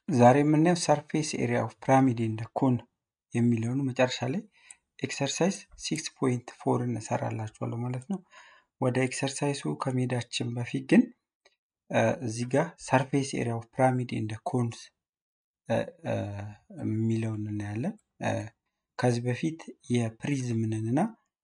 ዛሬ የምናየው ሰርፌስ ኤሪያ ኦፍ ፒራሚድ ኤንድ ኮን የሚለውን መጨረሻ ላይ ኤክሰርሳይዝ ሲክስ ፖይንት ፎር እንሰራላችኋለሁ ማለት ነው። ወደ ኤክሰርሳይሱ ከመሄዳችን በፊት ግን እዚህ ጋር ሰርፌስ ኤሪያ ኦፍ ፒራሚድ ኤንድ ኮንስ የሚለውን እናያለን። ከዚህ በፊት የፕሪዝምንን እና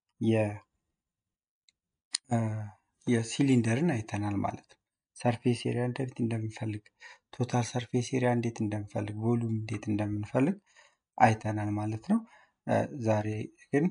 የሲሊንደርን አይተናል ማለት ነው። ሰርፌስ ኤሪያ እንዴት እንደምንፈልግ፣ ቶታል ሰርፌስ ኤሪያ እንዴት እንደምንፈልግ፣ ቮሉም እንዴት እንደምንፈልግ አይተናል ማለት ነው። ዛሬ ግን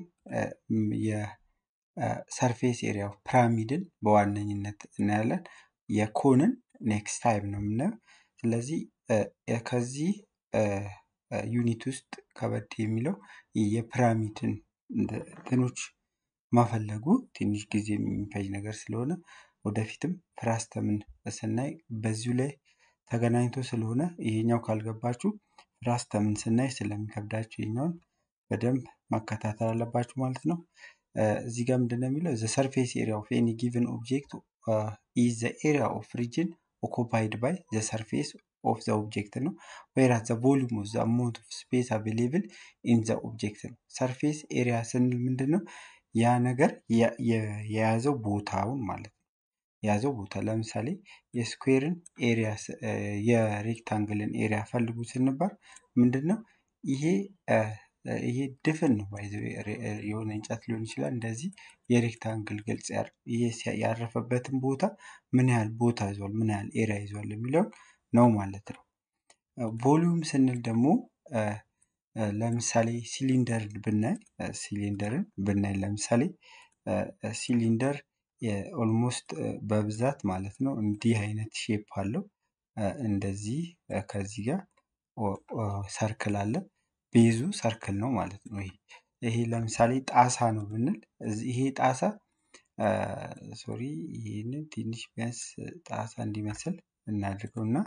የሰርፌስ ኤሪያ ኦፍ ፒራሚድን በዋነኝነት እናያለን። የኮንን ኔክስት ታይም ነው የምናየው። ስለዚህ ከዚህ ዩኒት ውስጥ ከበድ የሚለው የፒራሚድን እንትኖች መፈለጉ ትንሽ ጊዜ የሚፈጅ ነገር ስለሆነ ወደፊትም ፍራስተምን ስናይ በዚሁ ላይ ተገናኝቶ ስለሆነ ይሄኛው ካልገባችሁ ፍራስተምን ስናይ ስለሚከብዳችሁ ይሄኛውን በደንብ መከታተል አለባችሁ ማለት ነው። እዚህ ጋር ምንድን ነው የሚለው ዘ ሰርፌስ ኤሪያ ኦፍ ኤኒ ጊቨን ኦብጀክት ኢዝ ዘ ኤሪያ ኦፍ ሪጅን ኦኩፓይድ ባይ ዘ ሰርፌስ ኦፍ ዘ ኦብጀክት ነው። ወይራት ዘ ቮሉም ኦፍ ዘ አማውንት ኦፍ ስፔስ አቬሌብል ኢን ዘ ኦብጀክት ነው። ሰርፌስ ኤሪያ ስንል ምንድን ነው? ያ ነገር የያዘው ቦታውን ማለት ነው። የያዘው ቦታ ለምሳሌ የስኩዌርን ኤሪያ የሬክታንግልን ኤሪያ ፈልጉ ስንባል ምንድን ነው ይሄ ይሄ ድፍን ነው የሆነ እንጨት ሊሆን ይችላል። እንደዚህ የሬክታንግል ግልጽ ይሄ ያረፈበትን ቦታ ምን ያህል ቦታ ይዟል፣ ምን ያህል ኤሪያ ይዟል የሚለውን ነው ማለት ነው። ቮሊዩም ስንል ደግሞ ለምሳሌ ሲሊንደርን ብናይ ሲሊንደርን ብናይ ለምሳሌ ሲሊንደር ኦልሞስት በብዛት ማለት ነው እንዲህ አይነት ሼፕ አለው። እንደዚህ ከዚህ ጋር ሰርክል አለ። ቤዙ ሰርክል ነው ማለት ነው። ይሄ ይሄ ለምሳሌ ጣሳ ነው ብንል ይሄ ጣሳ ሶሪ ይህንን ትንሽ ቢያንስ ጣሳ እንዲመስል እናድርገው እና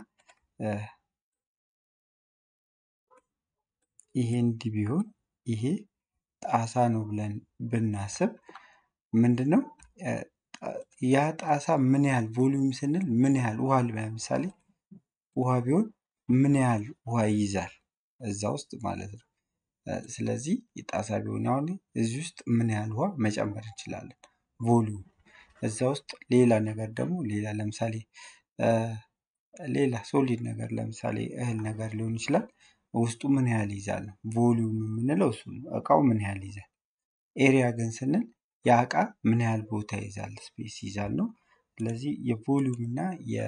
ይሄ እንዲህ ቢሆን ይሄ ጣሳ ነው ብለን ብናስብ ምንድን ነው ያ ጣሳ ምን ያህል ቮሊዩም ስንል ምን ያህል ውሃ ለምሳሌ ውሃ ቢሆን ምን ያህል ውሃ ይይዛል እዛ ውስጥ ማለት ነው። ስለዚህ የጣሳ ቢሆን አሁን እዚህ ውስጥ ምን ያህል ውሃ መጨመር እንችላለን? ቮሊዩም እዛ ውስጥ ሌላ ነገር ደግሞ ሌላ ለምሳሌ ሌላ ሶሊድ ነገር ለምሳሌ እህል ነገር ሊሆን ይችላል። ውስጡ ምን ያህል ይይዛል ነው ቮሊዩም የምንለው እሱ ነው። እቃው ምን ያህል ይይዛል። ኤሪያ ግን ስንል ያ እቃ ምን ያህል ቦታ ይይዛል፣ ስፔስ ይይዛል ነው። ስለዚህ የቮሊዩም እና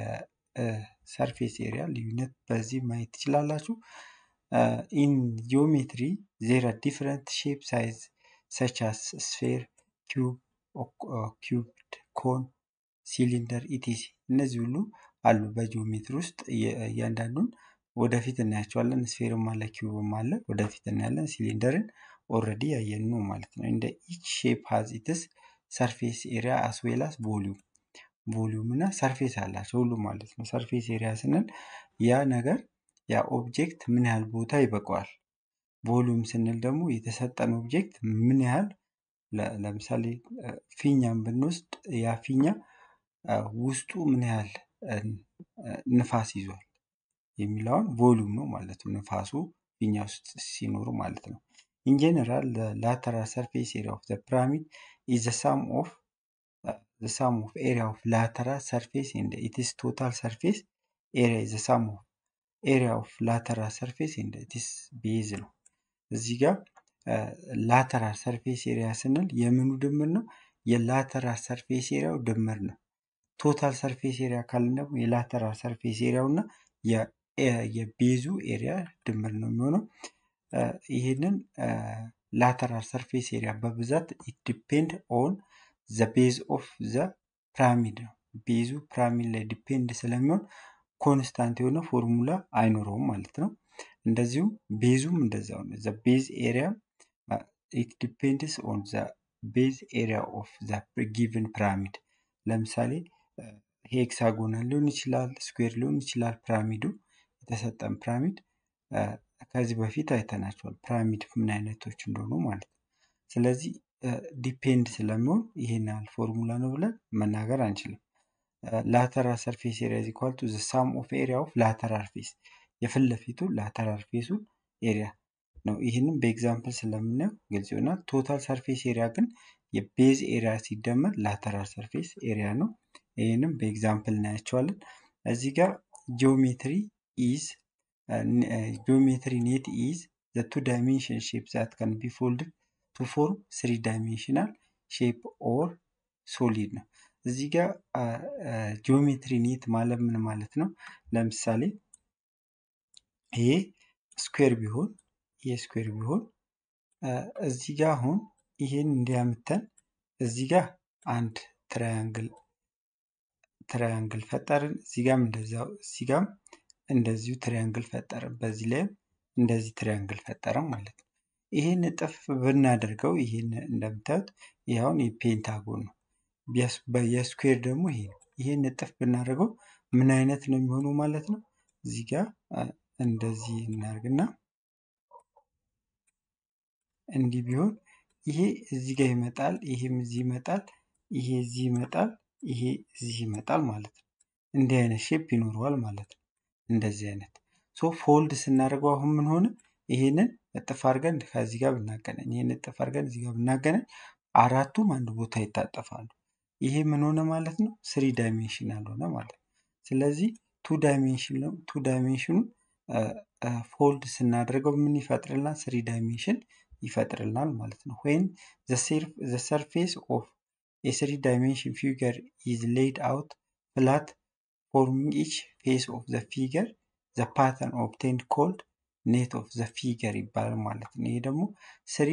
የሰርፌስ ኤሪያ ልዩነት በዚህ ማየት ትችላላችሁ። ኢን ጂኦሜትሪ ዜር አር ዲፍረንት ሼፕ ሳይዝ ሰች አስ ስፌር፣ ኪዩብ፣ ኪዩብድ፣ ኮን፣ ሲሊንደር ኢቲሲ እነዚህ ሁሉ አሉ በጂኦሜትሪ ውስጥ እያንዳንዱን ወደፊት እናያቸዋለን። ስፌርም አለ ኪዩብም አለ ወደፊት እናያለን። ሲሊንደርን ኦልሬዲ ያየን ነው ማለት ነው። እንደ ኢች ሼፕ ሃዝ ኢትስ ሰርፌስ ኤሪያ አስ ዌል አስ ቮሊዩም ቮሊዩም እና ሰርፌስ አላቸው ሁሉ ማለት ነው። ሰርፌስ ኤሪያ ስንል ያ ነገር ያ ኦብጀክት ምን ያህል ቦታ ይበቃዋል። ቮሊዩም ስንል ደግሞ የተሰጠን ኦብጀክት ምን ያህል ለምሳሌ ፊኛን ብንወስድ ያ ፊኛ ውስጡ ምን ያህል ንፋስ ይዟል የሚለውን ቮሊዩም ነው ማለት ነው። ንፋሱ ፊኛ ውስጥ ሲኖሩ ማለት ነው። ኢን ጀነራል ላተራል ሰርፌስ ኤሪያ ኦፍ ዘ ፒራሚድ ኢዝ ዘ ሳም ኦፍ ዘ ሳም ኦፍ ኤሪያ ኦፍ ላተራል ሰርፌስ ኤንድ ኢትስ ቶታል ሰርፌስ ኤሪያ ኢዝ ዘ ሳም ኦፍ ኤሪያ ኦፍ ላተራል ሰርፌስ ኤንድ ኢትስ ቤዝ ነው። እዚህ ጋር ላተራል ሰርፌስ ኤሪያ ስንል የምኑ ድምር ነው? የላተራል ሰርፌስ ኤሪያው ድምር ነው። ቶታል ሰርፌስ ኤሪያ ካልን ደግሞ የላተራል ሰርፌስ ኤሪያው እና የቤዙ ኤሪያ ድምር ነው የሚሆነው። ይህንን ላተራል ሰርፌስ ኤሪያ በብዛት ዲፔንድ ኦን ዘ ቤዝ ኦፍ ዘ ፒራሚድ ነው። ቤዙ ፒራሚድ ላይ ዲፔንድ ስለሚሆን ኮንስታንት የሆነ ፎርሙላ አይኖረውም ማለት ነው። እንደዚሁም ቤዙም እንደዛው ነው። ዘ ቤዝ ኤሪያ ኢት ዲፔንድስ ኦን ዘ ቤዝ ኤሪያ ኦፍ ዘ ጊቭን ፒራሚድ። ለምሳሌ ሄክሳጎናል ሊሆን ይችላል፣ ስኩዌር ሊሆን ይችላል። ፒራሚዱ የተሰጠን ፒራሚድ ከዚህ በፊት አይተናቸዋል። ፒራሚድ ምን አይነቶች እንደሆኑ ማለት ነው። ስለዚህ ዲፔንድ ስለሚሆን ይሄን ያህል ፎርሙላ ነው ብለን መናገር አንችልም። ላተራል ሰርፌስ ኤሪያ ኢዝ ኢኳል ቱ ዘ ሳም ኦፍ ኤሪያ ኦፍ ላተራል ፌስ የፊት ለፊቱ ላተራል ፌሱን ኤሪያ ነው። ይህንም በኤግዛምፕል ስለምናየው ግልጽ ይሆናል። ቶታል ሰርፌስ ኤሪያ ግን የቤዝ ኤሪያ ሲደመር ላተራል ሰርፌስ ኤሪያ ነው። ይህንም በኤግዛምፕል እናያቸዋለን። እዚህ ጋር ጂኦሜትሪ ኢዝ ጂኦሜትሪ ኔት ኢዝ ዘ ቱ ዳይሜንሽን ሼፕ ዛት ካን ቢ ፎልድድ ቱ ፎርም ስሪ ዳይሜንሽናል ሼፕ ኦር ሶሊድ ነው። እዚህ ጋር ጂኦሜትሪ ኔት ማለት ምን ማለት ነው? ለምሳሌ ይሄ ስኩዌር ቢሆን ይሄ ስኩዌር ቢሆን እዚህ ጋር አሁን ይሄን እንዲያምተን እዚህ ጋር አንድ ትራያንግል ትራያንግል ፈጠርን። እዚህ ጋርም እንደዚያው እዚህ ጋርም እንደዚሁ ትሪያንግል ፈጠርን። በዚህ ላይም እንደዚህ ትሪያንግል ፈጠረን ማለት ነው። ይህን እጥፍ ብናደርገው ይህን እንደምታዩት ይህ አሁን የፔንታጎን ነው። የስኩዌር ደግሞ ይሄ ነው። ይህን እጥፍ ብናደርገው ምን አይነት ነው የሚሆነው ማለት ነው። እዚህ ጋር እንደዚህ እናደርግና እንዲህ ቢሆን ይሄ እዚህ ጋር ይመጣል፣ ይሄም እዚህ ይመጣል፣ ይሄ እዚህ ይመጣል፣ ይሄ እዚህ ይመጣል ማለት ነው። እንዲህ አይነት ሼፕ ይኖረዋል ማለት ነው። እንደዚህ አይነት ሶ ፎልድ ስናደርገው አሁን ምን ሆነ? ይሄንን እጥፍ አድርገን ከዚህ ጋር ብናገናኝ ይሄን እጥፍ አድርገን እዚህ ጋር ብናገናኝ አራቱም አንድ ቦታ ይታጠፋሉ። ይሄ ምን ሆነ ማለት ነው? ስሪ ዳይሜንሽናል ሆነ ማለት ነው። ስለዚህ ቱ ዳይሜንሽን ነው። ቱ ዳይሜንሽኑ ፎልድ ስናደርገው ምን ይፈጥርልናል? ስሪ ዳይሜንሽን ይፈጥርልናል ማለት ነው። ወይም ዘ ሰርፌስ ኦፍ የስሪ ዳይሜንሽን ፊገር ኢዝ ሌይድ አውት ፍላት ፎርሚንግ ኢች ፌስ ኦፍ ዘ ፊገር ዘ ፓተርን ኦብቴንድ ኮልድ ኔት ኦፍ ዘ ፊገር ይባላል ማለት ነው። ይሄ ደግሞ ስሪ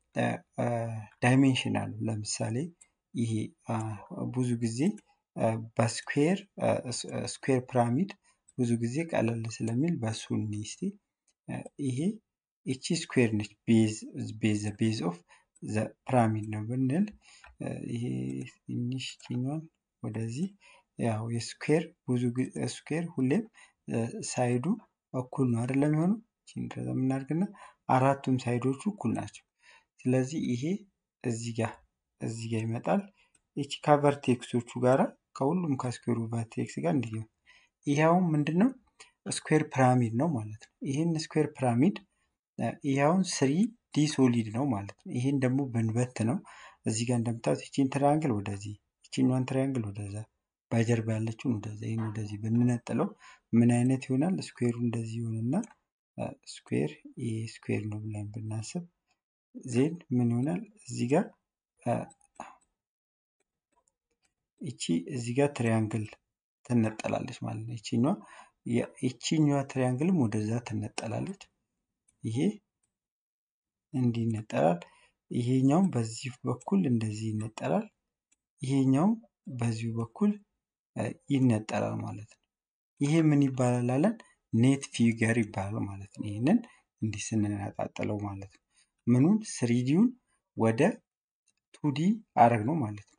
ዳይሜንሽናል ለምሳሌ ይሄ ብዙ ጊዜ በስኩዌር ስኩዌር ፒራሚድ ብዙ ጊዜ ቀለል ስለሚል በሱ እስቲ ይሄ እቺ ስኩዌር ነች ቤዝ ቤዝ ኦፍ ዘ ፒራሚድ ነው ብንል ይሄ ትንሽ ችኛዋን ወደዚህ ያው የስኩዌር ብዙ ስኩዌር ሁሌም ሳይዱ እኩል ነው አይደለም የሚሆነው እንደዛ የምናደርግና አራቱም ሳይዶቹ እኩል ናቸው። ስለዚህ ይሄ እዚህ ጋር እዚህ ጋር ይመጣል። ይቺ ከቨርቴክሶቹ ጋራ ከሁሉም ከስኩዌሩ ቨርቴክስ ጋር እንዲህ ነው። ይሄ አሁን ምንድነው ስኩዌር ፒራሚድ ነው ማለት ነው። ይህን ስኩዌር ፒራሚድ ይሄ አሁን ስሪ ዲ ሶሊድ ነው ማለት ነው። ይሄን ደግሞ ብንበት ነው እዚህ ጋር እንደምታዩት ይቺን ትራያንግል ወደዚህ ይቺኛዋን ትራያንግል ወደዛ በጀርባ ያለችውን ወደዛ ይህን ወደዚህ ብንነጥለው ምን አይነት ይሆናል? ስኩዌሩ እንደዚህ ይሆንና ስኩዌር ይሄ ስኩዌር ነው ብለን ብናስብ ዜን ምን ይሆናል? እዚህ ጋር እቺ እዚህ ጋር ትሪያንግል ትነጠላለች ማለት ነው። ይቺኛዋ ይቺኛዋ ትሪያንግልም ወደዛ ትነጠላለች። ይሄ እንዲህ ይነጠላል። ይሄኛውም በዚህ በኩል እንደዚህ ይነጠላል። ይሄኛውም በዚሁ በኩል ይነጠላል ማለት ነው። ይሄ ምን ይባላል አለን? ኔት ፊገር ይባላል ማለት ነው። ይህንን እንዲህ ስንነጣጥለው ማለት ነው። ምኑን ስሪዲውን ወደ ቱዲ አረግ ነው ማለት ነው።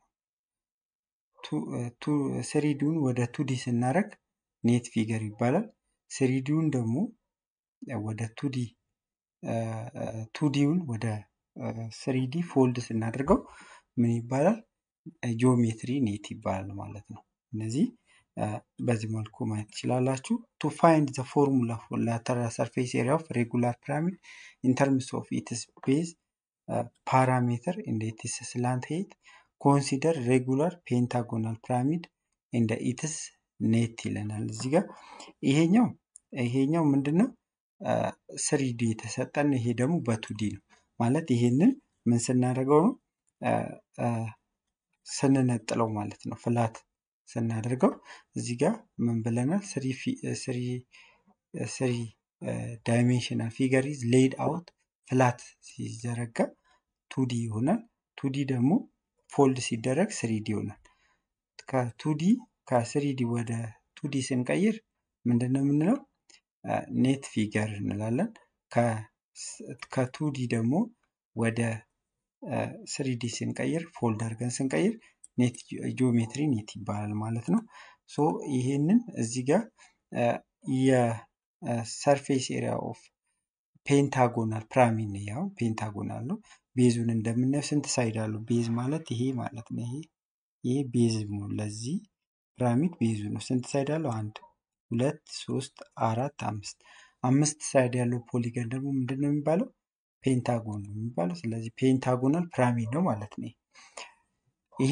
ስሪዲውን ወደ ቱዲ ስናደረግ ኔት ፊገር ይባላል። ስሪዲውን ደግሞ ወደ ቱዲ ቱዲውን ወደ ስሪዲ ፎልድ ስናደርገው ምን ይባላል? ጂኦሜትሪ ኔት ይባላል ማለት ነው። እነዚህ በዚህ መልኩ ማየት ትችላላችሁ። ቱ ፋይንድ ዘ ፎርሙላ ፎር ላተራል ሰርፌስ ኤሪያ ኦፍ ሬጉላር ፒራሚድ ኢን ተርምስ ኦፍ ኢትስ ቤዝ ፓራሜትር እንደ ኢትስ ስላንት ሄት ኮንሲደር ሬጉላር ፔንታጎናል ፒራሚድ እንደ ኢትስ ኔት ይለናል። እዚህ ጋር ይሄኛው ይሄኛው ምንድን ነው? ስሪዲ የተሰጠን ይሄ ደግሞ በቱዲ ነው ማለት ይሄንን ምን ስናደርገው ነው ስንነጥለው ማለት ነው። ፍላት ስናደርገው እዚህ ጋር ምን ብለናል? ስሪ ዳይሜንሽናል ፊገር ኢዝ ሌይድ አውት ፍላት ሲዘረጋ ቱዲ ይሆናል። ቱዲ ደግሞ ፎልድ ሲደረግ ስሪዲ ይሆናል። ከቱዲ ከስሪዲ ወደ ቱዲ ስንቀይር ምንድን ነው የምንለው? ኔት ፊገር እንላለን። ከቱዲ ደግሞ ወደ ስሪዲ ስንቀይር ፎልድ አድርገን ስንቀይር ኔት ጂኦሜትሪ ኔት ይባላል ማለት ነው። ሶ ይሄንን እዚህ ጋር የሰርፌስ ኤሪያ ኦፍ ፔንታጎናል ፒራሚድ ነው። ያው ፔንታጎናል ነው። ቤዙን እንደምናየው ስንት ሳይድ አለው? ቤዝ ማለት ይሄ ማለት ነው። ይሄ ይሄ ቤዝ ነው። ለዚህ ፒራሚድ ቤዙ ነው። ስንት ሳይድ አለው? አንድ ሁለት ሶስት አራት አምስት አምስት ሳይድ ያለው ፖሊገን ደግሞ ምንድን ነው የሚባለው? ፔንታጎን ነው የሚባለው። ስለዚህ ፔንታጎናል ፒራሚድ ነው ማለት ነው። ይሄ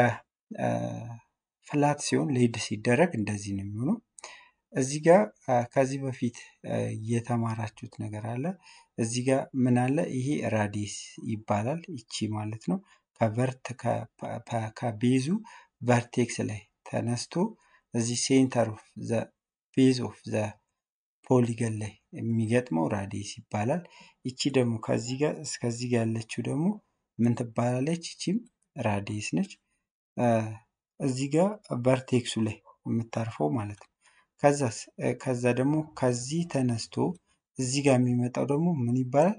ፍላት ሲሆን ሌድ ሲደረግ እንደዚህ ነው የሚሆነው። እዚህ ጋር ከዚህ በፊት የተማራችሁት ነገር አለ። እዚህ ጋር ምን አለ? ይሄ ራዲስ ይባላል። ይቺ ማለት ነው ከቨርት ከቤዙ ቨርቴክስ ላይ ተነስቶ እዚህ ሴንተር ኦፍ ዘ ቤዝ ኦፍ ዘ ፖሊገን ላይ የሚገጥመው ራዲስ ይባላል። ይቺ ደግሞ ከዚህ ጋር እስከዚህ ጋር ያለችው ደግሞ ምን ትባላለች? ይቺም ራዲስ ነች። እዚህ ጋር ቨርቴክሱ ላይ የምታርፈው ማለት ነው። ከዛስ ከዛ ደግሞ ከዚህ ተነስቶ እዚህ ጋር የሚመጣው ደግሞ ምን ይባላል?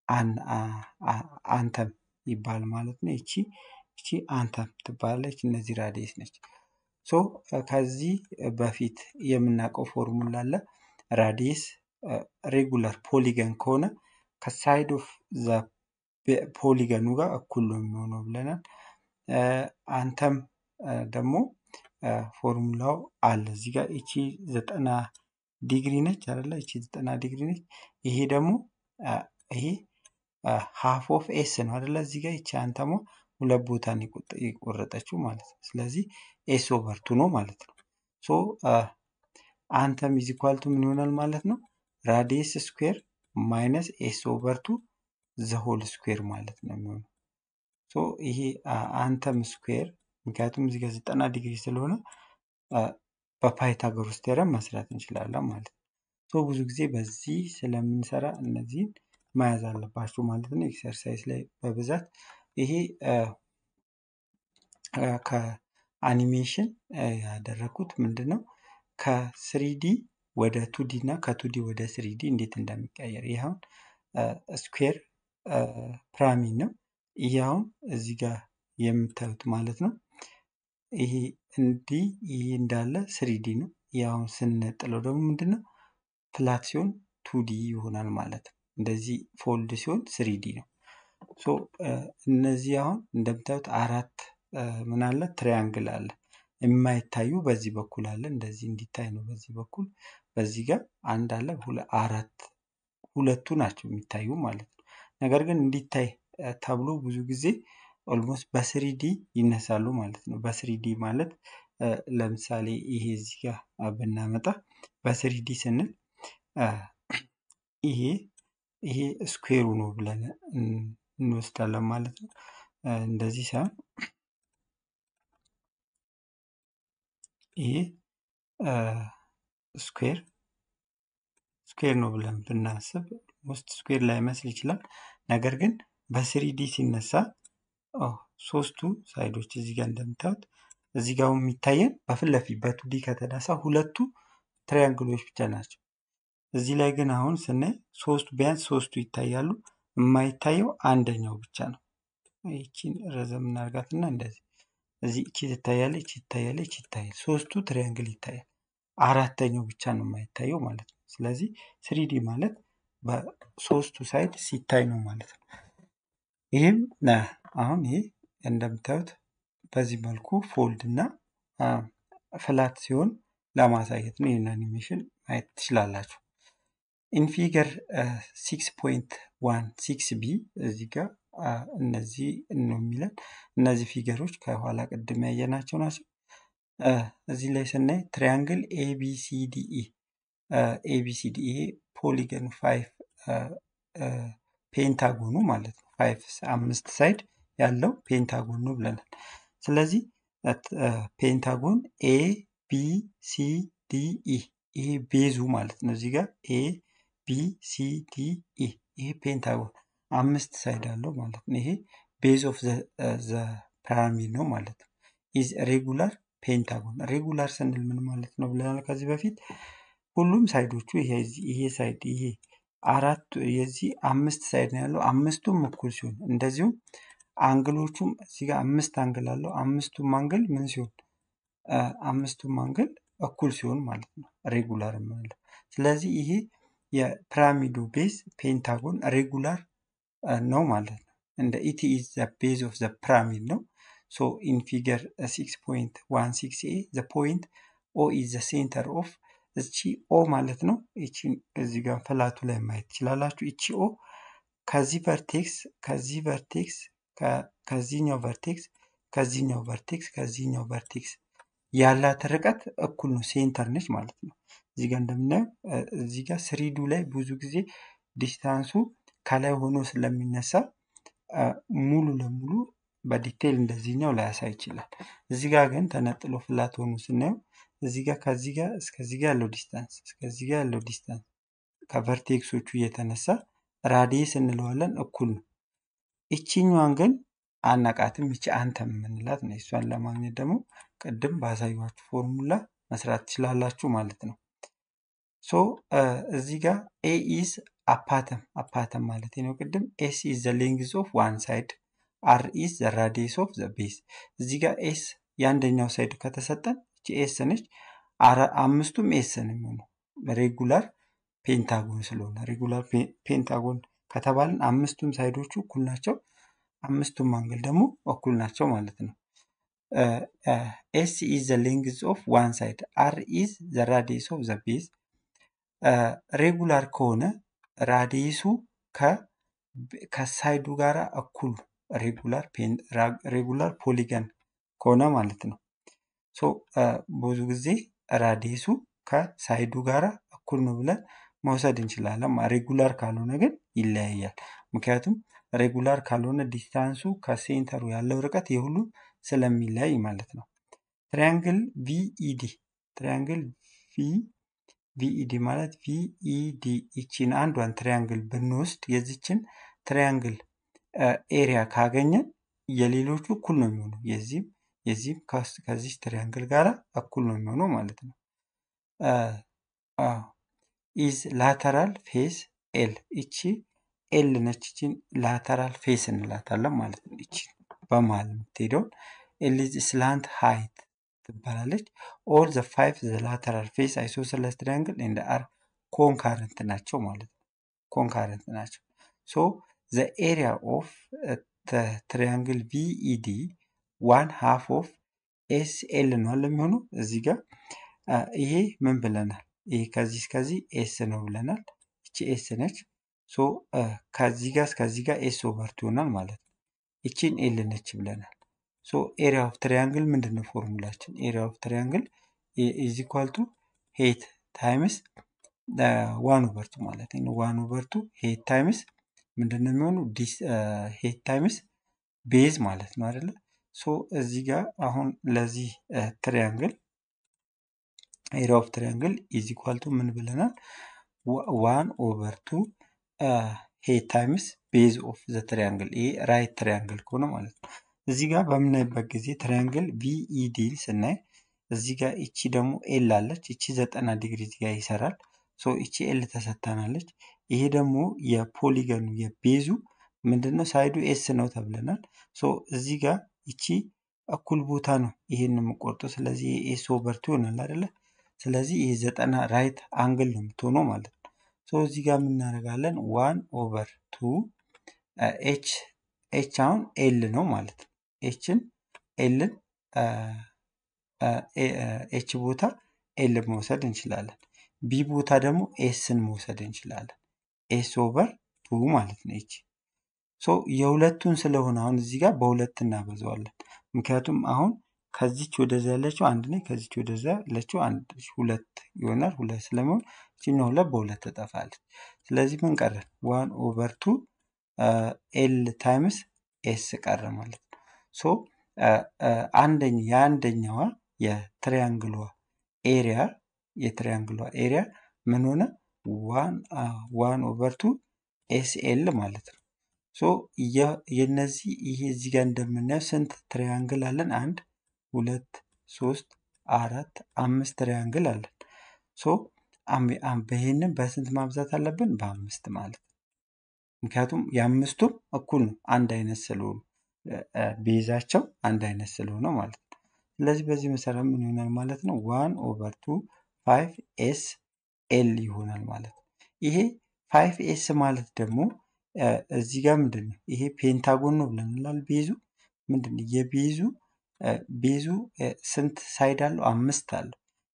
አንተም ይባል ማለት ነው። ይቺ ይቺ አንተም ትባላለች። እነዚህ ራዲየስ ነች። ሶ ከዚህ በፊት የምናውቀው ፎርሙላ አለ። ራዲየስ ሬጉላር ፖሊገን ከሆነ ከሳይድ ኦፍ ዘ ፖሊገኑ ጋር እኩል ነው የሚሆነው ብለናል። አንተም ደግሞ ፎርሙላው አለ እዚህ ጋር ይቺ ዘጠና ዲግሪ ነች አይደለ? ይቺ ዘጠና ዲግሪ ነች። ይሄ ደግሞ ይሄ ሃፍ ኦፍ ኤስ ነው አይደለ? እዚህ ጋር ይቺ አንተሟ ሁለት ቦታ ነው የቆረጠችው ማለት ነው። ስለዚህ ኤስ ኦቨር ቱ ነው ማለት ነው። ሶ አንተም ኢዝ ኢኳል ቱ ምን ይሆናል ማለት ነው? ራዲየስ ስኩዌር ማይነስ ኤስ ኦቨር ቱ ዘ ሆል ስኩዌር ማለት ነው የሚሆነው። ሶ ይሄ አንተም ስኩዌር ምክንያቱም እዚህ ጋር ዘጠና ዲግሪ ስለሆነ በፓይታጎረስ ቴረም መስራት እንችላለን ማለት ነው። ሶ ብዙ ጊዜ በዚህ ስለምንሰራ እነዚህን መያዝ አለባችሁ ማለት ነው። ኤክሰርሳይዝ ላይ በብዛት ይሄ ከአኒሜሽን ያደረኩት ምንድን ነው ከስሪዲ ወደ ቱዲ እና ከቱዲ ወደ ስሪዲ እንዴት እንደሚቀየር ይህ አሁን ስኩዌር ፒራሚድ ነው። ይህ አሁን እዚህ ጋር የምታዩት ማለት ነው። ይሄ እንዲህ ይሄ እንዳለ ስሪዲ ነው። ይህ አሁን ስንነጥለው ደግሞ ምንድን ነው ፍላት ሲሆን ቱዲ ይሆናል ማለት ነው። እንደዚህ ፎልድ ሲሆን ስሪዲ ነው። ሶ እነዚህ አሁን እንደምታዩት አራት ምን አለ ትሪያንግል አለ የማይታዩ በዚህ በኩል አለ እንደዚህ እንዲታይ ነው በዚህ በኩል በዚህ ጋር አንድ አለ አራት ሁለቱ ናቸው የሚታዩ ማለት ነው። ነገር ግን እንዲታይ ተብሎ ብዙ ጊዜ ኦልሞስት በስሪዲ ይነሳሉ ማለት ነው። በስሪዲ ማለት ለምሳሌ ይሄ እዚህ ጋር ብናመጣ በስሪዲ ስንል ይሄ ይሄ ስኩዌሩ ነው ብለን እንወስዳለን ማለት ነው። እንደዚህ ሳይሆን ይሄ ስኩዌር ስኩዌር ነው ብለን ብናስብ ውስጥ ስኩዌር ላይመስል ይችላል። ነገር ግን በስሪዲ ሲነሳ ሶስቱ ሳይዶች እዚህ ጋር እንደምታዩት እዚህ ጋር የሚታየን በፊት ለፊት በቱዲ ከተነሳ ሁለቱ ትሪያንግሎች ብቻ ናቸው። እዚህ ላይ ግን አሁን ስናይ ሶስቱ ቢያንስ ሶስቱ ይታያሉ። የማይታየው አንደኛው ብቻ ነው። ይቺን ረዘም እናርጋትና እንደዚህ እዚህ እቺ ትታያለች፣ እቺ ትታያለች፣ እቺ ይታያል። ሶስቱ ትሪያንግል ይታያል። አራተኛው ብቻ ነው የማይታየው ማለት ነው። ስለዚህ ስሪዲ ማለት በሶስቱ ሳይድ ሲታይ ነው ማለት ነው። ይህም አሁን ይሄ እንደምታዩት በዚህ መልኩ ፎልድ እና ፍላት ሲሆን ለማሳየት ነው። ይህን አኒሜሽን ማየት ትችላላችሁ። ኢንፊገር ሲክስ ፖይንት ዋን ሲክስ ቢ እዚህ ጋር እነዚህ ነው የሚለን እነዚህ ፊገሮች ከኋላ ቅድም ያየናቸው ናቸው። እዚህ ላይ ስናይ ትሪያንግል ኤቢሲዲኢ ኤቢሲዲ ይሄ ፖሊገን ፋይቭ ፔንታጎኑ ማለት ነው። ፋይቭ አምስት ሳይድ ያለው ፔንታጎን ነው ብለናል። ስለዚህ ፔንታጎን ኤ ቢ ሲ ዲ ኢ ይሄ ቤዙ ማለት ነው። እዚህ ጋር ኤ ቢ ሲ ዲ ኢ ይሄ ፔንታጎን አምስት ሳይድ አለው ማለት ነው። ይሄ ቤዝ ኦፍ ዘ ፒራሚድ ነው ማለት ነው። ኢዝ ሬጉላር ፔንታጎን ሬጉላር ስንል ምን ማለት ነው ብለናል ከዚህ በፊት ሁሉም ሳይዶቹ ይሄ ሳይድ ይሄ አራቱ የዚህ አምስት ሳይድ ነው ያለው አምስቱም እኩል ሲሆን እንደዚሁም አንግሎቹም እዚህ ጋር አምስት አንግል አለው አምስቱም አንግል ምን ሲሆን አምስቱም አንግል እኩል ሲሆን ማለት ነው ሬጉላር የምንለው ስለዚህ ይሄ የፒራሚዱ ቤዝ ፔንታጎን ሬጉላር ነው ማለት ነው እንደ ኢቲ ኢዝ ዘ ቤዝ ኦፍ ዘ ፒራሚድ ነው ሶ ኢን ፊገር 6.16 ኤ ዘ ፖይንት ኦ ኢዝ ዘ ሴንተር ኦፍ እቺ ኦ ማለት ነው። እቺ እዚህ ጋር ፍላቱ ላይ ማየት ትችላላችሁ። እቺ ኦ ከዚህ ቨርቴክስ ከዚህ ቨርቴክስ ከ- ከዚህኛው ቨርቴክስ ከዚህኛው ቨርቴክስ ከዚህኛው ቨርቴክስ ያላት ርቀት እኩል ነው፣ ሴንተር ነች ማለት ነው። እዚህ ጋር እንደምናየው እ፣ እዚህ ጋር ስሪዱ ላይ ብዙ ጊዜ ዲስታንሱ ከላይ ሆኖ ስለሚነሳ አ፣ ሙሉ ለሙሉ በዲቴይል እንደዚህኛው ላያሳይ ይችላል። እዚህ ጋር ግን ተነጥሎ ፍላት ሆኖ ስናየው እዚህ ጋር ከዚህ ጋር እስከዚህ ጋር ያለው ዲስታንስ እስከዚህ ጋር ያለው ዲስታንስ ከቨርቴክሶቹ እየተነሳ ራዲየስ እንለዋለን እኩል ነው። ይቺኛዋን ግን አናቃትም። ይቺ አንተም የምንላት ነው። እሷን ለማግኘት ደግሞ ቅድም ባሳዩችሁ ፎርሙላ መስራት ትችላላችሁ ማለት ነው። ሶ እዚህ ጋር ኤ ኢዝ አፓተም አፓተም ማለት ነው። ቅድም ኤስ ኢዝ ዘ ሌንግዝ ኦፍ ዋን ሳይድ አር ኢዝ ዘ ራዲየስ ኦፍ ዘ ቤዝ። እዚህ ጋር ኤስ የአንደኛው ሳይድ ከተሰጠን እቺ ኤስ ነች። አረ- አምስቱም ኤስ ነው የሚሆነው ሬጉላር ፔንታጎን ስለሆነ ሬጉላር ፔንታጎን ከተባልን አምስቱም ሳይዶቹ እኩል ናቸው። አምስቱም አንግል ደግሞ እኩል ናቸው ማለት ነው። ኤስ ኢዝ ዘ ሌንግዝ ኦፍ ዋን ሳይድ አር ኢዝ ዘ ራዲየስ ኦፍ ዘ ቤዝ ሬጉላር ከሆነ ራዲየሱ ከ- ከሳይዱ ጋር እኩል ሬጉላር ፔን- ራ- ሬጉላር ፖሊገን ከሆነ ማለት ነው። ሶ ብዙ ጊዜ ራዲየሱ ከሳይዱ ጋር እኩል ነው ብለን መውሰድ እንችላለን። ማ- ሬጉላር ካልሆነ ግን ይለያያል። ምክንያቱም ሬጉላር ካልሆነ ዲስታንሱ ከሴንተሩ ያለው ርቀት የሁሉ ስለሚለያይ ማለት ነው። ትሪያንግል ቪኢዲ ትሪያንግል ቪ ቪኢዲ ማለት ቪኢዲ ይቺን አንዷን ትሪያንግል ብንወስድ የዚችን ትሪያንግል ኤሪያ ካገኘን የሌሎቹ እኩል ነው የሚሆነው። የዚህም የዚህም ከስ- ከዚች ትሪያንግል ጋር እኩል ነው የሚሆነው ማለት ነው። ኢዝ ላተራል ፌስ ኤል ይቺ ኤል ነች። ይቺን ላተራል ፌስ እንላታለን ማለት ነው። ይቺ በመሀል የምትሄደውን ኤል ኢዝ ስላንት ሃይት ትባላለች። ኦል ዘ ፋይቭ ዘ ላተራል ፌስ አይሶሰለስ ትሪያንግል ኤንድ አር ኮንካረንት ናቸው ማለት ነው። ኮንካረንት ናቸው። ሶ ዘ ኤሪያ ኦፍ ትሪያንግል ቪኢዲ ዋን ሃፍ ኦፍ ኤስ ኤል ነው አለ የሚሆነው እዚህ ጋር አ፣ ይሄ ምን ብለናል? ይሄ ከዚህ እስከዚህ ኤስ ነው ብለናል። ይቺ ኤስ ነች። ሶ አ፣ ከዚህ ጋር እስከዚህ ጋር ኤስ ኦቨርቱ ይሆናል ማለት ነው። ይቺን ኤል ነች ብለናል። ሶ ኤሪያ ኦፍ ትሪያንግል ምንድን ነው ፎርሙላችን? ኤሪያ ኦፍ ትሪያንግል ኢዝ ኢኳል ቱ ሄት ታይምስ ዋን ኦቨርቱ ማለት ነው። ዋን ኦቨርቱ ሄት ታይምስ ምንድን ነው የሚሆኑ ሄት ታይምስ ቤዝ ማለት ነው አይደለ? ሶ እዚህ ጋር አሁን ለዚህ ትሪያንግል ኤሪያ ኦፍ ትሪያንግል ኢዝ ኢኳል ቱ ምን ብለናል? ዋን ኦቨር ቱ ሄት ታይምስ ቤዝ ኦፍ ዘ ትሪያንግል። ይሄ ራይት ትሪያንግል ከሆነ ማለት ነው። እዚህ ጋር በምናይበት ጊዜ ትሪያንግል ቪኢዲ ስናይ እዚህ ጋር እቺ ደግሞ ኤል አለች። እቺ ዘጠና ዲግሪ እዚህ ጋር ይሰራል። ሶ እቺ ኤል ተሰጥታናለች። ይሄ ደግሞ የፖሊገኑ የቤዙ ምንድነው ሳይዱ ኤስ ነው ተብለናል። ሶ እዚህ ጋር እቺ እኩል ቦታ ነው ይሄን የምቆርጠው። ስለዚህ ኤስ ኦቨር ቱ ይሆናል አይደለ? ስለዚህ ይሄ ዘጠና ራይት አንግል ነው የምትሆነው ማለት ነው። ሶ እዚህ ጋር የምናደርጋለን ዋን ኦቨር ቱ ኤች ኤች አሁን ኤል ነው ማለት ነው። ኤችን ኤልን ኤች ቦታ ኤል መውሰድ እንችላለን። ቢ ቦታ ደግሞ ኤስን መውሰድ እንችላለን። ኤስ ኦቨር ቱ ማለት ነው ኤች ሶ የሁለቱን ስለሆነ አሁን እዚህ ጋር በሁለት እናበዛዋለን። ምክንያቱም አሁን ከዚች ወደዛ ያለችው አንድ ነች፣ ከዚች ወደዛ ያለችው አንድ ነች። ሁለት ይሆናል። ሁለት ስለሚሆን እችኛው ሁለት በሁለት ትጠፋለች። ስለዚህ ምን ቀረ? ዋን ኦቨር ቱ ኤል ታይምስ ኤስ ቀረ ማለት ነው። ሶ አንደኛ የአንደኛዋ የትሪያንግሏ ኤሪያ የትሪያንግሏ ኤሪያ ምን ሆነ? ዋን ኦቨር ቱ ኤስ ኤል ማለት ነው። ሶ የ- የነዚህ ይሄ እዚህ ጋር እንደምናየው ስንት ትሪያንግል አለን? አንድ ሁለት ሶስት አራት አምስት ትሪያንግል አለን። ሶ አም- አም- ይሄንን በስንት ማብዛት አለብን? በአምስት ማለት ነው። ምክንያቱም የአምስቱም እኩል ነው አንድ አይነት ስለሆኑ እ- እ፣ ቤዛቸው አንድ አይነት ስለሆነ ማለት ነው። ስለዚህ በዚህ መሰረት ምን ይሆናል ማለት ነው? ዋን ኦቨር ቱ ፋይቭ ኤስ ኤል ይሆናል ማለት ነው። ይሄ ፋይቭ ኤስ ማለት ደግሞ እ፣ እዚህ ጋር ምንድን ነው ይሄ ፔንታጎን ነው ብለናል። ቤዙ ምንድን ነው የቤዙ እ፣ ቤዙ እ፣ ስንት ሳይድ አለው? አምስት አለው።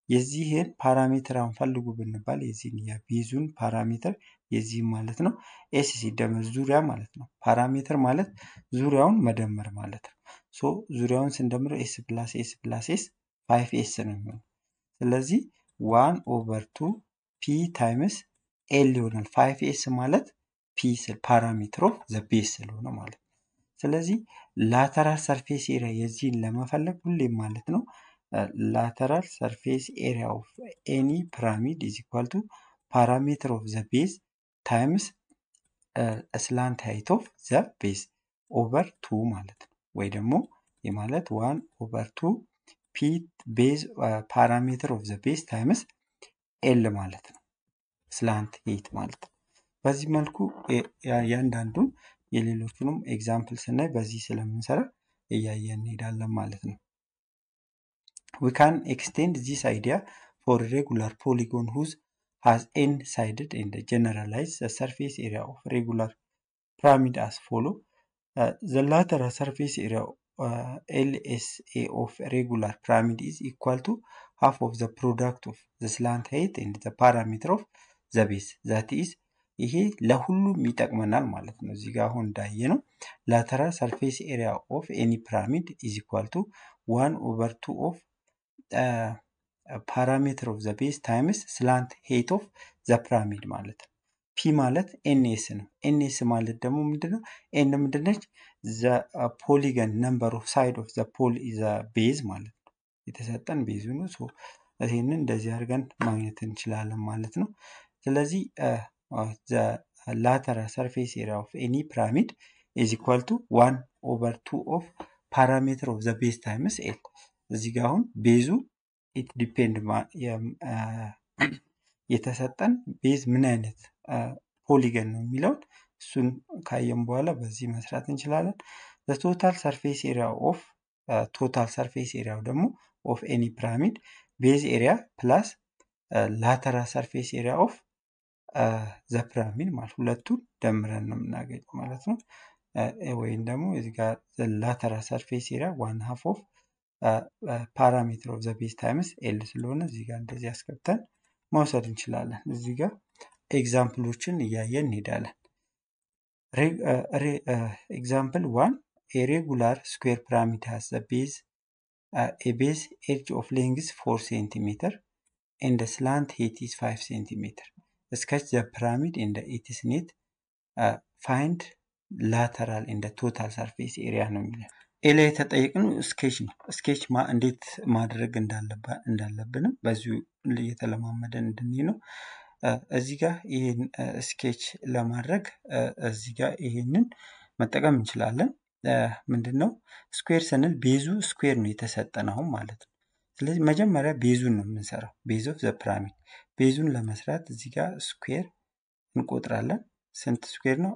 የዚህን ፓራሜትር አሁን ፈልጉ ብንባል የዚህን የቤዙን ፓራሜትር የዚህን ማለት ነው ኤስ ሲደመር ዙሪያ ማለት ነው። ፓራሜትር ማለት ዙሪያውን መደመር ማለት ነው። ሶ ዙሪያውን ስንደምረው ኤስ ፕላስ ኤስ ፕላስ ኤስ ፋይቭ ኤስ ነው የሚሆነው። ስለዚህ ዋን ኦቨር ቱ ፒ ታይምስ ኤል ይሆናል። ፋይቭ ኤስ ማለት ፒ ፓራሜትር ኦፍ ዘ ቤዝ ስለሆነ ማለት ነው። ስለዚህ ላተራል ሰርፌስ ኤሪያ የዚህን ለመፈለግ ሁሌም ማለት ነው ላተራል ሰርፌስ ኤሪያ ኦፍ ኤኒ ፒራሚድ ኢዝ ኢኳል ቱ ፓራሜትር ኦፍ ዘ ቤዝ ታይምስ ስላንት ሃይት ኦፍ ዘ ቤዝ ኦቨር ቱ ማለት ነው። ወይ ደግሞ የማለት ዋን ኦቨር ቱ ፒ ቤዝ ፓራሜትር ኦፍ ዘ ቤዝ ታይምስ ኤል ማለት ነው። ስላንት ሄይት ማለት ነው። በዚህ መልኩ እያንዳንዱን የሌሎቹንም ኤግዛምፕል ስናይ በዚህ ስለምንሰራ እያየን እንሄዳለን ማለት ነው። We can extend this idea for a regular polygon whose has n sided and generalize the surface area of regular pyramid as follow. Uh, the lateral surface area uh, LSA of regular pyramid is equal to half of the product of the slant height and the parameter of the base that is ይሄ ለሁሉም ይጠቅመናል ማለት ነው። እዚህ ጋር አሁን እንዳየ ነው ላተራል ሰርፌስ ኤሪያ ኦፍ ኤኒ ፒራሚድ ኢዝ ኢኳል ቱ ዋን ኦቨር ቱ ኦፍ ፓራሜትር ኦፍ ዘ ቤዝ ታይምስ ስላንት ሄይት ኦፍ ዘ ፒራሚድ ማለት ነው። ፒ ማለት ኤንኤስ ነው። ኤንኤስ ማለት ደግሞ ምንድነው? ኤን ምንድነች? ዘ ፖሊገን ነምበር ኦፍ ሳይድ ኦፍ ዘ ቤዝ ማለት ነው። የተሰጠን ቤዙ ነው። ሶ ይህንን እንደዚህ አድርገን ማግኘት እንችላለን ማለት ነው። ስለዚህ ዘ ላተራል ሰርፌስ ኤሪያ ኦፍ ኤኒ ፒራሚድ ኢዝ ኢኳል ቱ ዋን ኦቨር ቱ ኦፍ ፓራሜትር ኦፍ ዘ ቤዝ ታይምስ ኤል እዚህ ጋር አሁን ቤዙ ኢት ዲፔንድ የተሰጠን ቤዝ ምን አይነት ፖሊገን ነው የሚለውን እሱን ካየን በኋላ በዚህ መስራት እንችላለን። ቶታል ሰርፌስ ኤሪያ ኦፍ ቶታል ሰርፌስ ኤሪያው ደግሞ ኦፍ ኤኒ ፒራሚድ ቤዝ ኤሪያ ፕላስ ላተራል ሰርፌስ ኤሪያ ኦፍ ዘ ፒራሚድ ማለት ሁለቱን ደምረን ነው የምናገኘው ማለት ነው። ወይም ደግሞ እዚህ ጋር ላተራል ሰርፌስ ኤሪያ ዋን ሀፍ ኦፍ ፓራሜትር ኦፍ ዘ ቤዝ ታይምስ ኤል ስለሆነ እዚህ ጋር እንደዚህ አስገብተን መውሰድ እንችላለን። እዚህ ጋር ኤግዛምፕሎችን እያየን እንሄዳለን። ኤግዛምፕል ዋን ኤሬጉላር ስኩዌር ፒራሚድ ሃዝ ዘ ቤዝ ኤ ቤዝ ኤድጅ ኦፍ ሌንግዝ ፎር ሴንቲሜትር ኤንድ ስላንት ሄት ኢዝ ፋይቭ ሴንቲሜትር sketch the pyramid in the its net uh, find lateral in the total surface area ነው የሚለው ኤ ላይ የተጠየቅነው ስኬች ነው። ስኬች እንዴት ማድረግ እንዳለብንም በዚሁ እየተለማመደን እንድንሄድ ነው። እዚህ ጋር ይህን ስኬች ለማድረግ እዚህ ጋር ይህንን መጠቀም እንችላለን። ምንድን ነው ስኩዌር ስንል ቤዙ ስኩዌር ነው የተሰጠን አሁን ማለት ነው። ስለዚህ መጀመሪያ ቤዙን ነው የምንሰራው። ቤዝ ኦፍ ዘ ፒራሚድ ቤዙን ለመስራት እዚህ ጋር ስኩዌር እንቆጥራለን። ስንት ስኩዌር ነው?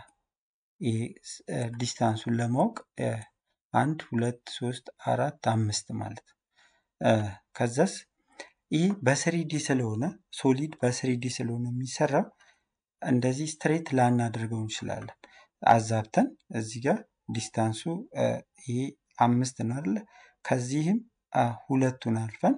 ዲስታንሱን ለማወቅ አንድ ሁለት ሶስት አራት አምስት ማለት ነው። ከዛስ ይህ በስሪዲ ስለሆነ ሶሊድ በስሪዲ ስለሆነ የሚሰራው እንደዚህ ስትሬት ላናደርገው እንችላለን። አዛብተን እዚህ ጋር ዲስታንሱ ይሄ አምስት ነው አይደለ? ከዚህም ሁለቱን አልፈን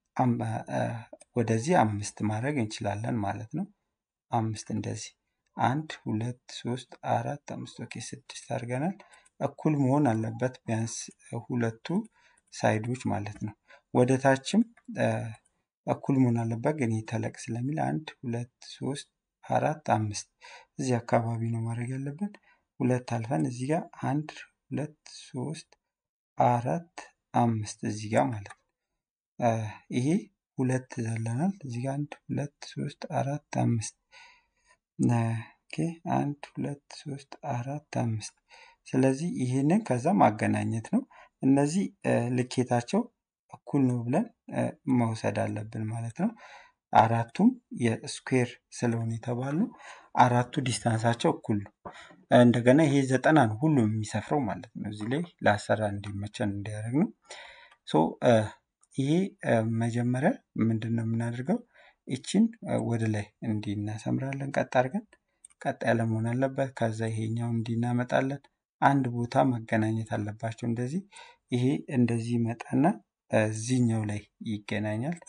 ወደዚህ አምስት ማድረግ እንችላለን ማለት ነው። አምስት እንደዚህ አንድ ሁለት ሶስት አራት አምስት ኦኬ ስድስት አድርገናል። እኩል መሆን አለበት ቢያንስ ሁለቱ ሳይዶች ማለት ነው። ወደ ታችም እኩል መሆን አለበት ግን ተለቅ ስለሚል አንድ ሁለት ሶስት አራት አምስት እዚህ አካባቢ ነው ማድረግ ያለብን። ሁለት አልፈን እዚህ ጋር አንድ ሁለት ሶስት አራት አምስት እዚህ ጋር ማለት ነው። ይሄ ሁለት ዘለናል። እዚህ ጋር አንድ ሁለት ሶስት አራት አምስት ኦኬ አንድ ሁለት ሶስት አራት አምስት ስለዚህ ይህንን ከዛ ማገናኘት ነው። እነዚህ ልኬታቸው እኩል ነው ብለን መውሰድ አለብን ማለት ነው። አራቱም የስኩዌር ስለሆነ የተባሉ አራቱ ዲስታንሳቸው እኩል ነው። እንደገና ይሄ ዘጠና ነው ሁሉም የሚሰፍረው ማለት ነው። እዚህ ላይ ለአሰራ እንዲመቸን እንዲያደርግ ነው። ሶ ይሄ መጀመሪያ ምንድን ነው የምናደርገው? ይችን ወደ ላይ እንዲህ እናሰምራለን ቀጥ አድርገን ቀጥ ያለ መሆን አለበት። ከዛ ይሄኛው እንዲህ እናመጣለን። አንድ ቦታ መገናኘት አለባቸው። እንደዚህ ይሄ እንደዚህ ይመጣና እዚህኛው ላይ ይገናኛል።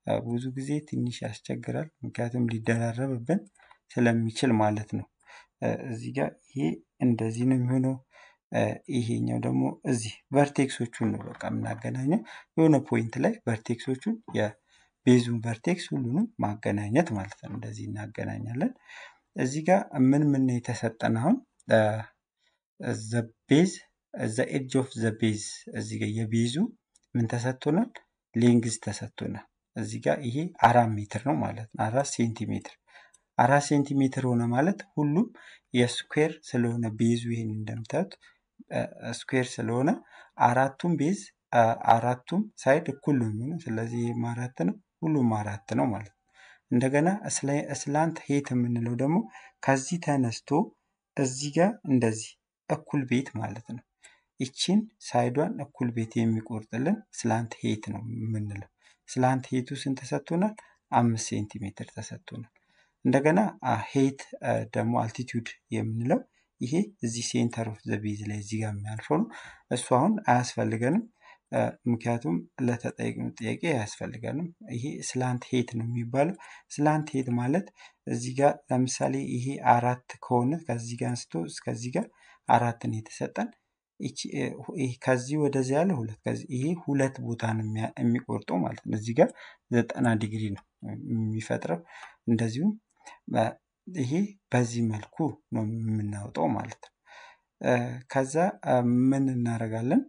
ብዙ ጊዜ ትንሽ ያስቸግራል፣ ምክንያቱም ሊደራረብብን ስለሚችል ማለት ነው። እዚህ ጋር ይሄ እንደዚህ ነው የሚሆነው። ይሄኛው ደግሞ እዚህ ቨርቴክሶቹን ነው በቃ የምናገናኘው የሆነ ፖይንት ላይ ቨርቴክሶቹን የቤዙን ቨርቴክስ ሁሉንም ማገናኘት ማለት ነው። እንደዚህ እናገናኛለን። እዚህ ጋር ምን ምን የተሰጠን አሁን ዘ ቤዝ ዘ ኤድጅ ኦፍ ዘ ቤዝ እዚህ ጋር የቤዙ ምን ተሰጥቶናል? ሌንግዝ ተሰጥቶናል። እዚህ ጋር ይሄ አራት ሜትር ነው ማለት ነው። አራት ሴንቲሜትር አራት ሴንቲሜትር ሆነ ማለት ሁሉም የስኩዌር ስለሆነ ቤዙ ይሄን እንደምታዩት ስኩዌር ስለሆነ አራቱም ቤዝ አራቱም ሳይድ እኩል ነው የሚሆነው። ስለዚህ ይህም አራት ነው፣ ሁሉም አራት ነው ማለት ነው። እንደገና ስላንት ሄት የምንለው ደግሞ ከዚህ ተነስቶ እዚህ ጋር እንደዚህ እኩል ቤት ማለት ነው። ይቺን ሳይዷን እኩል ቤት የሚቆርጥልን ስላንት ሄት ነው የምንለው። ስላንት ሄቱ ስንት ተሰጥቶናል? አምስት ሴንቲሜትር ተሰጥቶናል። እንደገና ሄት ደግሞ አልቲቱድ የምንለው ይሄ እዚህ ሴንተር ኦፍ ዘ ቤዝ ላይ እዚህ ጋር የሚያልፈው ነው። እሱ አሁን አያስፈልገንም፣ ምክንያቱም ለተጠየቅነው ጥያቄ አያስፈልገንም። ይሄ ስላንት ሄት ነው የሚባለው። ስላንት ሄት ማለት እዚህ ጋር ለምሳሌ ይሄ አራት ከሆነ ከዚህ ጋር አንስቶ እስከዚህ ጋር አራትን የተሰጠን ከዚህ ወደዚህ ያለ ሁለት ይሄ ሁለት ቦታ ነው የሚቆርጠው ማለት ነው። እዚህ ጋር ዘጠና ዲግሪ ነው የሚፈጥረው። እንደዚሁም ይሄ በዚህ መልኩ ነው የምናወጣው ማለት ነው። ከዛ ምን እናደርጋለን?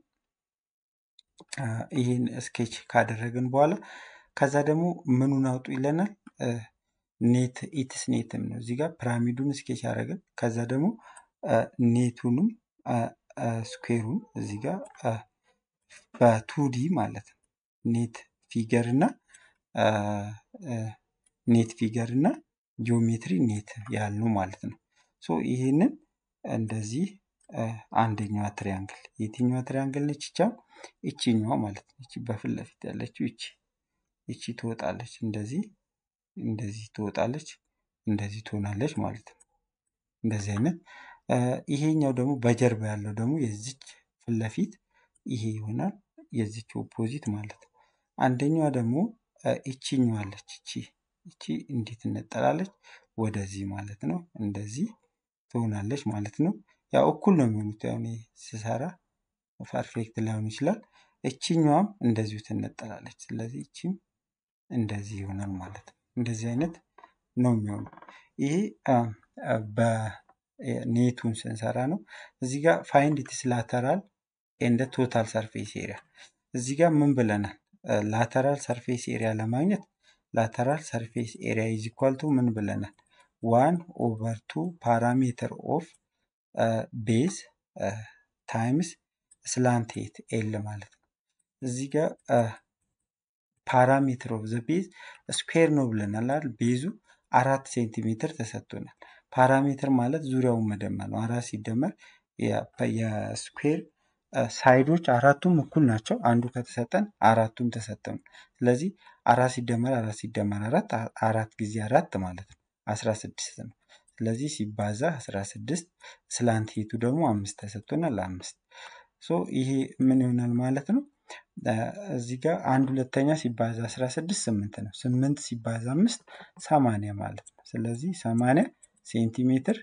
ይህን ስኬች ካደረግን በኋላ ከዛ ደግሞ ምኑን አውጡ ይለናል። ኔት ኢትስ ኔትም ነው እዚህ ጋር ፒራሚዱን ስኬች ያደረግን ከዛ ደግሞ ኔቱንም ስኩዌሩን እዚህ ጋር በቱዲ ማለት ነው ኔት ፊገር እና ኔት ፊገር እና ጂኦሜትሪ ኔት ያልነው ማለት ነው። ሶ ይህንን እንደዚህ አንደኛዋ ትሪያንግል የትኛዋ ትሪያንግል ነች? ይቻ ይቺኛዋ ማለት ነው። ይቺ በፊት ለፊት ያለችው ይቺ ይቺ ትወጣለች፣ እንደዚህ እንደዚህ ትወጣለች፣ እንደዚህ ትሆናለች ማለት ነው። እንደዚህ አይነት ይሄኛው ደግሞ በጀርባ ያለው ደግሞ የዚች ፊት ለፊት ይሄ ይሆናል፣ የዚች ኦፖዚት ማለት ነው። አንደኛዋ ደግሞ ይቺኛዋ አለች፣ ይቺ ይቺ እንዴት ትነጠላለች? ወደዚህ ማለት ነው። እንደዚህ ትሆናለች ማለት ነው። ያው እኩል ነው የሚሆኑት። ያው እኔ ስሰራ ፐርፌክት ላይሆን ይችላል። እቺኛዋም እንደዚሁ ትነጠላለች። ስለዚህ እቺም እንደዚህ ይሆናል ማለት ነው። እንደዚህ አይነት ነው የሚሆነው። ይሄ በኔቱን ስንሰራ ነው። እዚህ ጋር ፋይንድ ኢትስ ላተራል ኤንድ ቶታል ሰርፌስ ኤሪያ። እዚህ ጋር ምን ብለናል? ላተራል ሰርፌስ ኤሪያ ለማግኘት ላተራል ሰርፌስ ኤሪያ ኢዝ ኢኳል ቱ ምን ብለናል? ዋን ኦቨር ቱ ፓራሜትር ኦፍ ቤዝ ታይምስ ስላንት ሄት ኤል ማለት ነው። እዚህ ጋር ፓራሜትር ኦፍ ዘ ቤዝ ስኩዌር ነው ብለናል አይደል? ቤዙ አራት ሴንቲሜትር ተሰጥቶናል። ፓራሜትር ማለት ዙሪያውን መደመር ነው። አራት ሲደመር የስኩዌር ሳይዶች አራቱም እኩል ናቸው። አንዱ ከተሰጠን አራቱም ተሰጠን። ስለዚህ አራት ሲደመር አራት ሲደመር አራት አራት ጊዜ አራት ማለት ነው አስራ ስድስት ነው። ስለዚህ ሲባዛ አስራ ስድስት ስላንት ሄቱ ደግሞ አምስት ተሰጥቶናል። አምስት ሶ ይሄ ምን ይሆናል ማለት ነው? እዚህ ጋር አንድ ሁለተኛ ሲባዛ አስራ ስድስት ስምንት ነው። ስምንት ሲባዛ አምስት ሰማንያ ማለት ነው። ስለዚህ ሰማንያ ሴንቲሜትር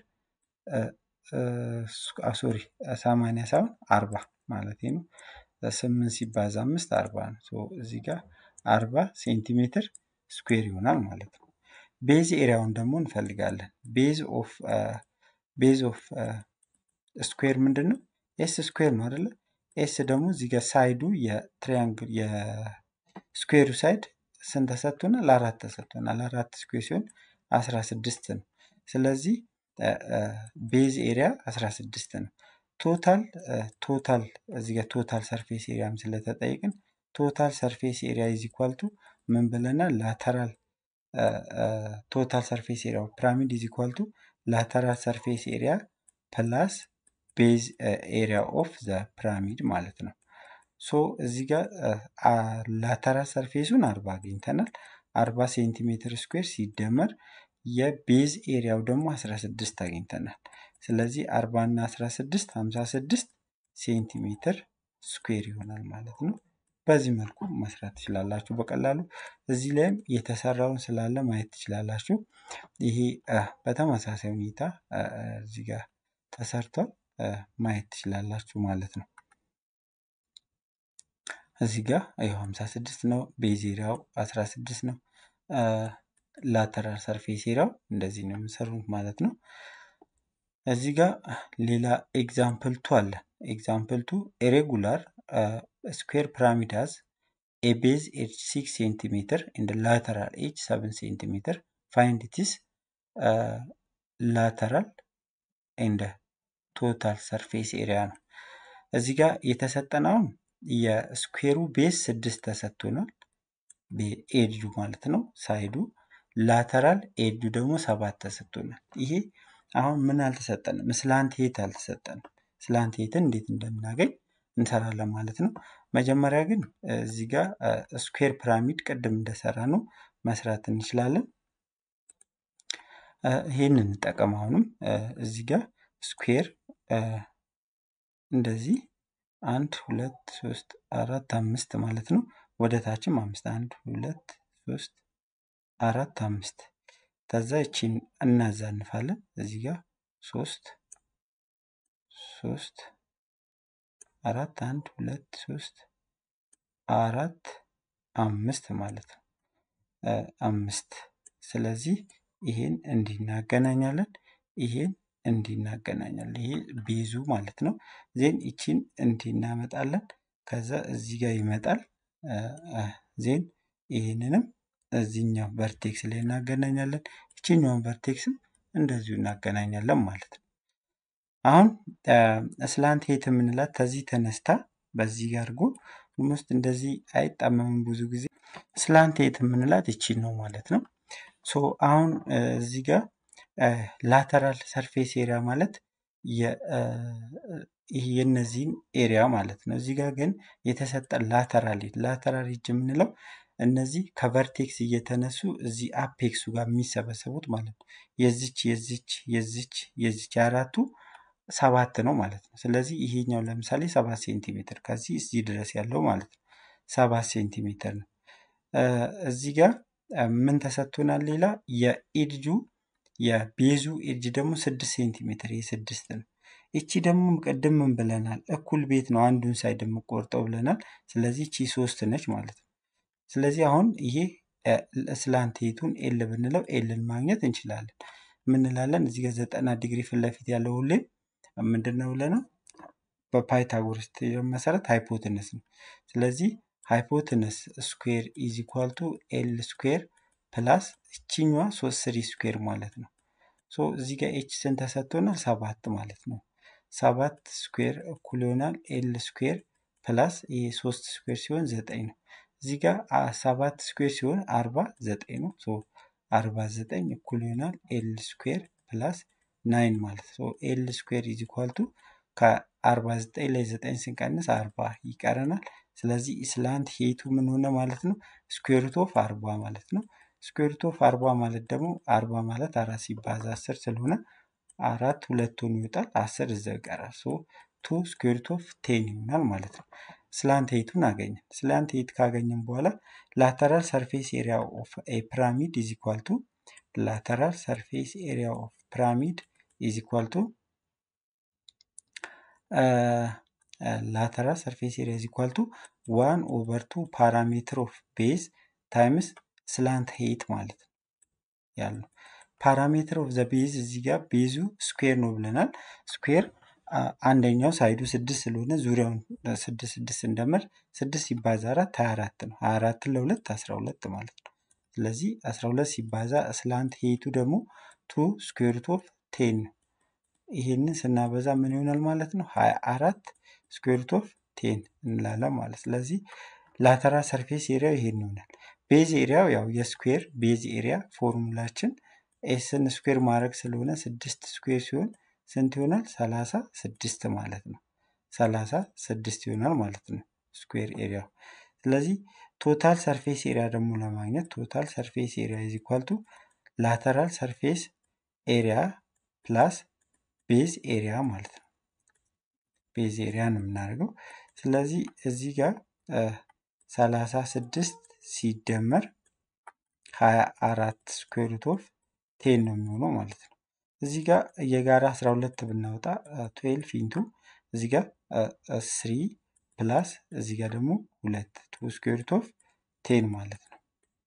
ሶሪ ሰማንያ ሳይሆን አርባ ማለት ነው። ስምንት ሲባዛ አምስት አርባ ነው። እዚህ ጋር አርባ ሴንቲሜትር ስኩዌር ይሆናል ማለት ነው። ቤዝ ኤሪያውን ደግሞ እንፈልጋለን። ቤዝ ኦፍ ቤዝ ኦፍ ስኩዌር ምንድን ነው? ኤስ ስኩዌር ነው አይደለ? ኤስ ደግሞ እዚህ ጋር ሳይዱ የትሪያንግል የስኩዌሩ ሳይድ ስንት ተሰጥቶናል? አራት ተሰጥቶናል። አራት ስኩዌር ሲሆን አስራ ስድስት ነው። ስለዚህ ቤዝ ኤሪያ አስራ ስድስት ነው። ቶታል ቶታል እዚህ ጋር ቶታል ሰርፌስ ኤሪያም ስለተጠየቅን ቶታል ሰርፌስ ኤሪያ ኢዝ ኢኳል ቱ ምን ብለናል? ላተራል ቶታል ሰርፌስ ኤሪያ ፒራሚድ ኢዝ ኢኳል ቱ ላተራል ሰርፌስ ኤሪያ ፕላስ ቤዝ ኤሪያ ኦፍ ዘ ፒራሚድ ማለት ነው። ሶ እዚህ ጋር ላተራል ሰርፌሱን አርባ አግኝተናል። አርባ ሴንቲሜትር ስኩዌር ሲደመር የቤዝ ኤሪያው ደግሞ 16 አግኝተናል። ስለዚህ 40 እና 16 56 ሴንቲሜትር ስኩዌር ይሆናል ማለት ነው። በዚህ መልኩ መስራት ትችላላችሁ በቀላሉ። እዚህ ላይም የተሰራውን ስላለ ማየት ትችላላችሁ። ይሄ በተመሳሳይ ሁኔታ እዚህ ጋር ተሰርቷል ማየት ትችላላችሁ ማለት ነው። እዚህ ጋር ይኸው 56 ነው። ቤዝ ኤሪያው 16 ነው። ላተራል ሰርፌስ ኤሪያው እንደዚህ ነው የሚሰሩት ማለት ነው። እዚህ ጋር ሌላ ኤግዛምፕል ቱ አለ። ኤግዛምፕል ቱ ኢሬጉላር ስኩዌር ፒራሚዳስ ኤ ቤዝ ኤጅ 6 ሴንቲሜትር ኤንድ ላተራል ኤጅ 7 ሴንቲሜትር ፋይንድ ኢትስ ላተራል ኤንድ ቶታል ሰርፌስ ኤሪያ ነው። እዚህ ጋር የተሰጠነውን የስኩዌሩ ቤዝ ስድስት ተሰጥቶናል። ኤጁ ማለት ነው ሳይዱ ላተራል ኤጁ ደግሞ ሰባት ተሰጥቶናል። ይሄ አሁን ምን አልተሰጠንም? ስላንት ሄት አልተሰጠንም። ስላንት ሄትን እንዴት እንደምናገኝ እንሰራለን ማለት ነው። መጀመሪያ ግን እዚህ ጋር ስኩዌር ፒራሚድ ቅድም እንደሰራ ነው መስራት እንችላለን። ይህንን እንጠቀም። አሁንም እዚህ ጋር ስኩዌር እንደዚህ አንድ ሁለት ሶስት አራት አምስት ማለት ነው። ወደ ታችም አምስት አንድ ሁለት ሶስት አራት አምስት ከዛ ይቺን እናዛንፋለን። እዚህ ጋር ሶስት ሶስት አራት አንድ ሁለት ሶስት አራት አምስት ማለት ነው። አምስት ስለዚህ ይሄን እንዲህ እናገናኛለን። ይሄን እንዲህ እናገናኛለን። ይሄ ቤዙ ማለት ነው። ዜን ይቺን እንዲህ እናመጣለን። ከዛ እዚህ ጋር ይመጣል። ዜን ይህንንም እዚህኛው ቨርቴክስ ላይ እናገናኛለን። ይችኛውን ቨርቴክስም እንደዚሁ እናገናኛለን ማለት ነው። አሁን ስላንት ሄት የምንላት ከዚህ ተነስታ በዚህ ጋር አድርጎ ውስጥ እንደዚህ አይጣመምም ብዙ ጊዜ። ስላንት ሄት የምንላት ይቺን ነው ማለት ነው። ሶ አሁን እዚህ ጋር ላተራል ሰርፌስ ኤሪያ ማለት የእነዚህን ኤሪያ ማለት ነው። እዚህ ጋር ግን የተሰጠ ላተራል ላተራል ኤጅ የምንለው እነዚህ ከቨርቴክስ እየተነሱ እዚህ አፔክሱ ጋር የሚሰበሰቡት ማለት ነው። የዚች የዚች የዚች የዚች አራቱ ሰባት ነው ማለት ነው። ስለዚህ ይሄኛው ለምሳሌ ሰባት ሴንቲሜትር ከዚህ እዚህ ድረስ ያለው ማለት ነው ሰባት ሴንቲሜትር ነው። እዚህ ጋር ምን ተሰጥቶናል? ሌላ የኤድጁ የቤዙ ኤድጅ ደግሞ ስድስት ሴንቲሜትር ይህ ስድስት ነው። እቺ ደግሞ ቅድም ምን ብለናል? እኩል ቤት ነው አንዱን ሳይድ የምቆርጠው ብለናል። ስለዚህ እቺ ሶስት ነች ማለት ነው። ስለዚህ አሁን ይሄ ስላንቴቱን ኤል ብንለው ኤልን ማግኘት እንችላለን። ምንላለን እዚህ ጋር ዘጠና ዲግሪ ፊት ለፊት ያለው ሁሌም ምንድን ነው ብለናል? በፓይታጎረስ ቴዎረም መሰረት ሃይፖትነስ ነው። ስለዚህ ሃይፖትነስ ስኩዌር ኢዝ ኢኳል ቱ ኤል ስኩዌር ፕላስ እቺኛዋ ሶስት ስሪ ስኩዌር ማለት ነው። ሶ እዚህ ጋር ኤች ስንት ተሰጥቶናል? ሰባት ማለት ነው። ሰባት ስኩዌር እኩል ይሆናል ኤል ስኩዌር ፕላስ ይሄ ሶስት ስኩዌር ሲሆን ዘጠኝ ነው። እዚህ ጋር ሰባት ስኩዌር ሲሆን አርባ ዘጠኝ ነው። ሶ አርባ ዘጠኝ እኩል ይሆናል ኤል ስኩዌር ፕላስ ናይን ማለት ነው። ኤል ስኩዌር ኢዝ ኢኳል ቱ ከአርባ ዘጠኝ ላይ ዘጠኝ ስንቀንስ አርባ ይቀረናል። ስለዚህ ስላንት ሄቱ ምን ሆነ ማለት ነው? ስኩዌርት ኦፍ አርባ ማለት ነው። ስኩዌርት ኦፍ አርባ ማለት ደግሞ አርባ ማለት አራት ሲባዛ አስር ስለሆነ አራት ሁለቱን ይወጣል። አስር እዛ ይቀራል። ሶ ቱ ስኩዌርት ኦፍ ቴን ይሆናል ማለት ነው። ስላንት ሄቱን አገኘን። ስላንት ሄት ካገኘን በኋላ ላተራል ሰርፌስ ኤሪያ ኦፍ ኤ ፒራሚድ ኢዝ ኢኳል ቱ ላተራል ሰርፌስ ኤሪያ ኦፍ ፒራሚድ ኢዝ ኢኳል ቱ ላተራል ሰርፌስ ኤሪያ ኢዝ ኢኳል ቱ ዋን ኦቨር ቱ ፓራሜትር ኦፍ ቤዝ ታይምስ ስላንት ሄት ማለት ነው ያለው። ፓራሜትር ኦፍ ዘ ቤዝ እዚህ ጋር ቤዙ ስኩዌር ነው ብለናል። ስኩዌር አንደኛው ሳይዱ ስድስት ስለሆነ ዙሪያውን ስድስት ስድስት እንደምር ስድስት ሲባዛ አራት ሀያ አራት ነው። ሀያ አራትን ለሁለት አስራ ሁለት ማለት ነው። ስለዚህ አስራ ሁለት ሲባዛ ስላንት ሄቱ ደግሞ ቱ ስኩዌርት ኦፍ ቴን ነው። ይሄንን ስናበዛ ምን ይሆናል ማለት ነው? ሀያ አራት ስኩዌርት ኦፍ ቴን እንላለን ማለት ስለዚህ ላተራል ሰርፌስ ኤሪያው ይሄን ይሆናል። ቤዝ ኤሪያው ያው የስኩዌር ቤዝ ኤሪያ ፎርሙላችን ኤስን ስኩዌር ማድረግ ስለሆነ ስድስት ስኩዌር ሲሆን ስንት ይሆናል? ሰላሳ ስድስት ማለት ነው። ሰላሳ ስድስት ይሆናል ማለት ነው ስኩዌር ኤሪያው። ስለዚህ ቶታል ሰርፌስ ኤሪያ ደግሞ ለማግኘት ቶታል ሰርፌስ ኤሪያ ኢዝ ኢኳል ቱ ላተራል ሰርፌስ ኤሪያ ፕላስ ቤዝ ኤሪያ ማለት ነው። ቤዝ ኤሪያ ነው የምናደርገው። ስለዚህ እዚህ ጋር ሰላሳ ስድስት ሲደመር ሀያ አራት ስኩዌር ሩት ኦፍ ቴን ነው የሚሆነው ማለት ነው። እዚህ ጋር የጋራ አስራ ሁለት ብናወጣ ትዌልፍ ኢንቱ እዚህ ጋር ስሪ ፕላስ እዚህ ጋር ደግሞ ሁለት ቱ ስኩዌር ሩት ኦፍ ቴን ማለት ነው።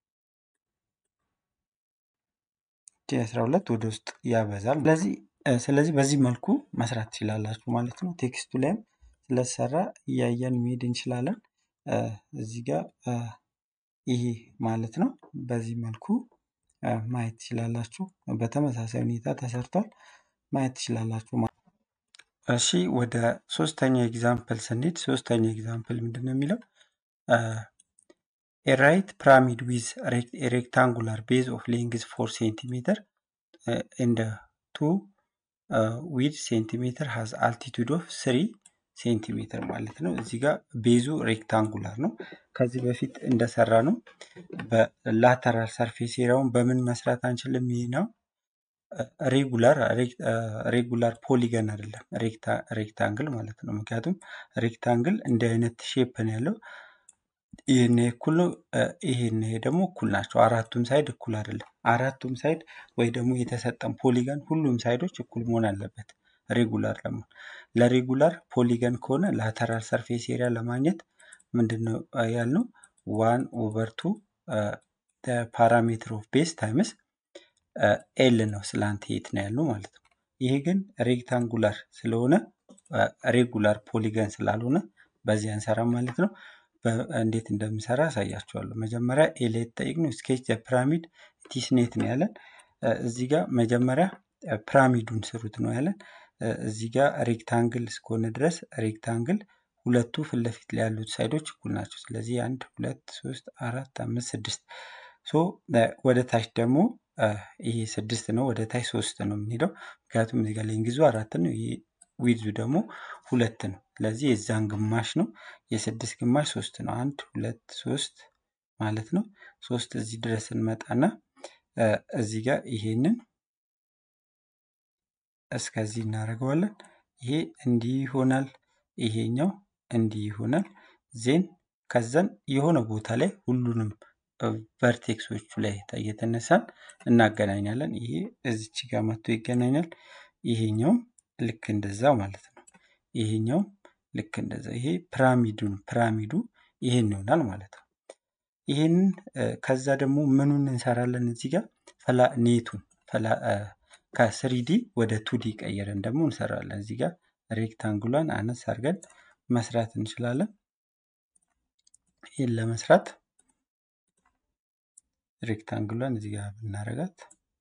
አስራ ሁለት ወደ ውስጥ ያበዛል። ስለዚህ ስለዚህ በዚህ መልኩ መስራት ትችላላችሁ ማለት ነው። ቴክስቱ ላይም ስለተሰራ እያየን መሄድ እንችላለን። እዚህ ጋር ይሄ ማለት ነው። በዚህ መልኩ ማየት ትችላላችሁ። በተመሳሳይ ሁኔታ ተሰርቷል ማየት ትችላላችሁ። እሺ ወደ ሶስተኛ ኤግዛምፕል ስንሄድ ሶስተኛ ኤግዛምፕል ምንድን ነው የሚለው ኤራይት ፒራሚድ ዊዝ ሬክታንጉላር ቤዝ ኦፍ ሌንግዝ ፎር ሴንቲሜትር እንደ ቱ ዊድ ሴንቲሜትር ሀዝ አልቲቱድ ኦፍ ስሪ ሴንቲሜትር ማለት ነው። እዚህ ጋር ቤዙ ሬክታንጉላር ነው። ከዚህ በፊት እንደሰራ ነው። በላተራል ሰርፌስ ኤሪያውን በምን መስራት አንችልም? ይህ ነው ሬጉላር ሬጉላር ፖሊገን አይደለም ሬክታንግል ማለት ነው። ምክንያቱም ሬክታንግል እንዲህ አይነት ሼፕ ነው ያለው። ይህን እኩል ነው፣ ይሄን ይሄ ደግሞ እኩል ናቸው። አራቱም ሳይድ እኩል አይደለም። አራቱም ሳይድ ወይ ደግሞ የተሰጠን ፖሊገን ሁሉም ሳይዶች እኩል መሆን አለበት ሬጉላር ለመሆን። ለሬጉላር ፖሊገን ከሆነ ላተራል ሰርፌስ ኤሪያ ለማግኘት ምንድን ነው ያልነው? ዋን ኦቨር ቱ ፓራሜትር ኦፍ ቤስ ታይምስ ኤል ነው ስላንት ሄት ነው ያልነው ማለት ነው። ይሄ ግን ሬክታንጉላር ስለሆነ ሬጉላር ፖሊገን ስላልሆነ በዚህ አንሰራም ማለት ነው። እንዴት እንደምሰራ አሳያችኋለሁ። መጀመሪያ ኤል የተጠየቅነው ስኬች ፒራሚድ ቲስኔት ነው ያለን። እዚህ ጋር መጀመሪያ ፒራሚዱን ስሩት ነው ያለን። እዚህ ጋር ሬክታንግል እስከሆነ ድረስ ሬክታንግል ሁለቱ ፊት ለፊት ላይ ያሉት ሳይዶች እኩል ናቸው። ስለዚህ አንድ ሁለት ሶስት አራት አምስት ስድስት ሶ ወደ ታች ደግሞ ይሄ ስድስት ነው፣ ወደ ታች ሶስት ነው የምንሄደው። ምክንያቱም እዚህ ጋር ሌንግዙ አራት ነው፣ ይሄ ዊድዙ ደግሞ ሁለት ነው። ስለዚህ የዛን ግማሽ ነው፣ የስድስት ግማሽ ሶስት ነው። አንድ ሁለት ሶስት ማለት ነው። ሶስት እዚህ ድረስ እንመጣና እዚህ ጋር ይሄንን እስከዚህ እናደርገዋለን። ይሄ እንዲህ ይሆናል፣ ይሄኛው እንዲህ ይሆናል። ዜን ከዛን የሆነ ቦታ ላይ ሁሉንም ቨርቴክሶቹ ላይ እየተነሳን እናገናኛለን። ይሄ እዚች ጋር መጥቶ ይገናኛል። ይሄኛውም ልክ እንደዛ ማለት ነው። ይሄኛውም ልክ እንደዛ። ይሄ ፒራሚዱን ፒራሚዱ ይሄን ይሆናል ማለት ነው። ይሄንን ከዛ ደግሞ ምኑን እንሰራለን እዚህ ጋር ፈላ ኔቱን ፈላ ከስሪዲ ወደ ቱዲ ቀይረን ደግሞ እንሰራለን። እዚህ ጋር ሬክታንጉሏን አነስ አድርገን መስራት እንችላለን። ይህን ለመስራት ሬክታንግሏን እዚህ ጋር ብናረጋት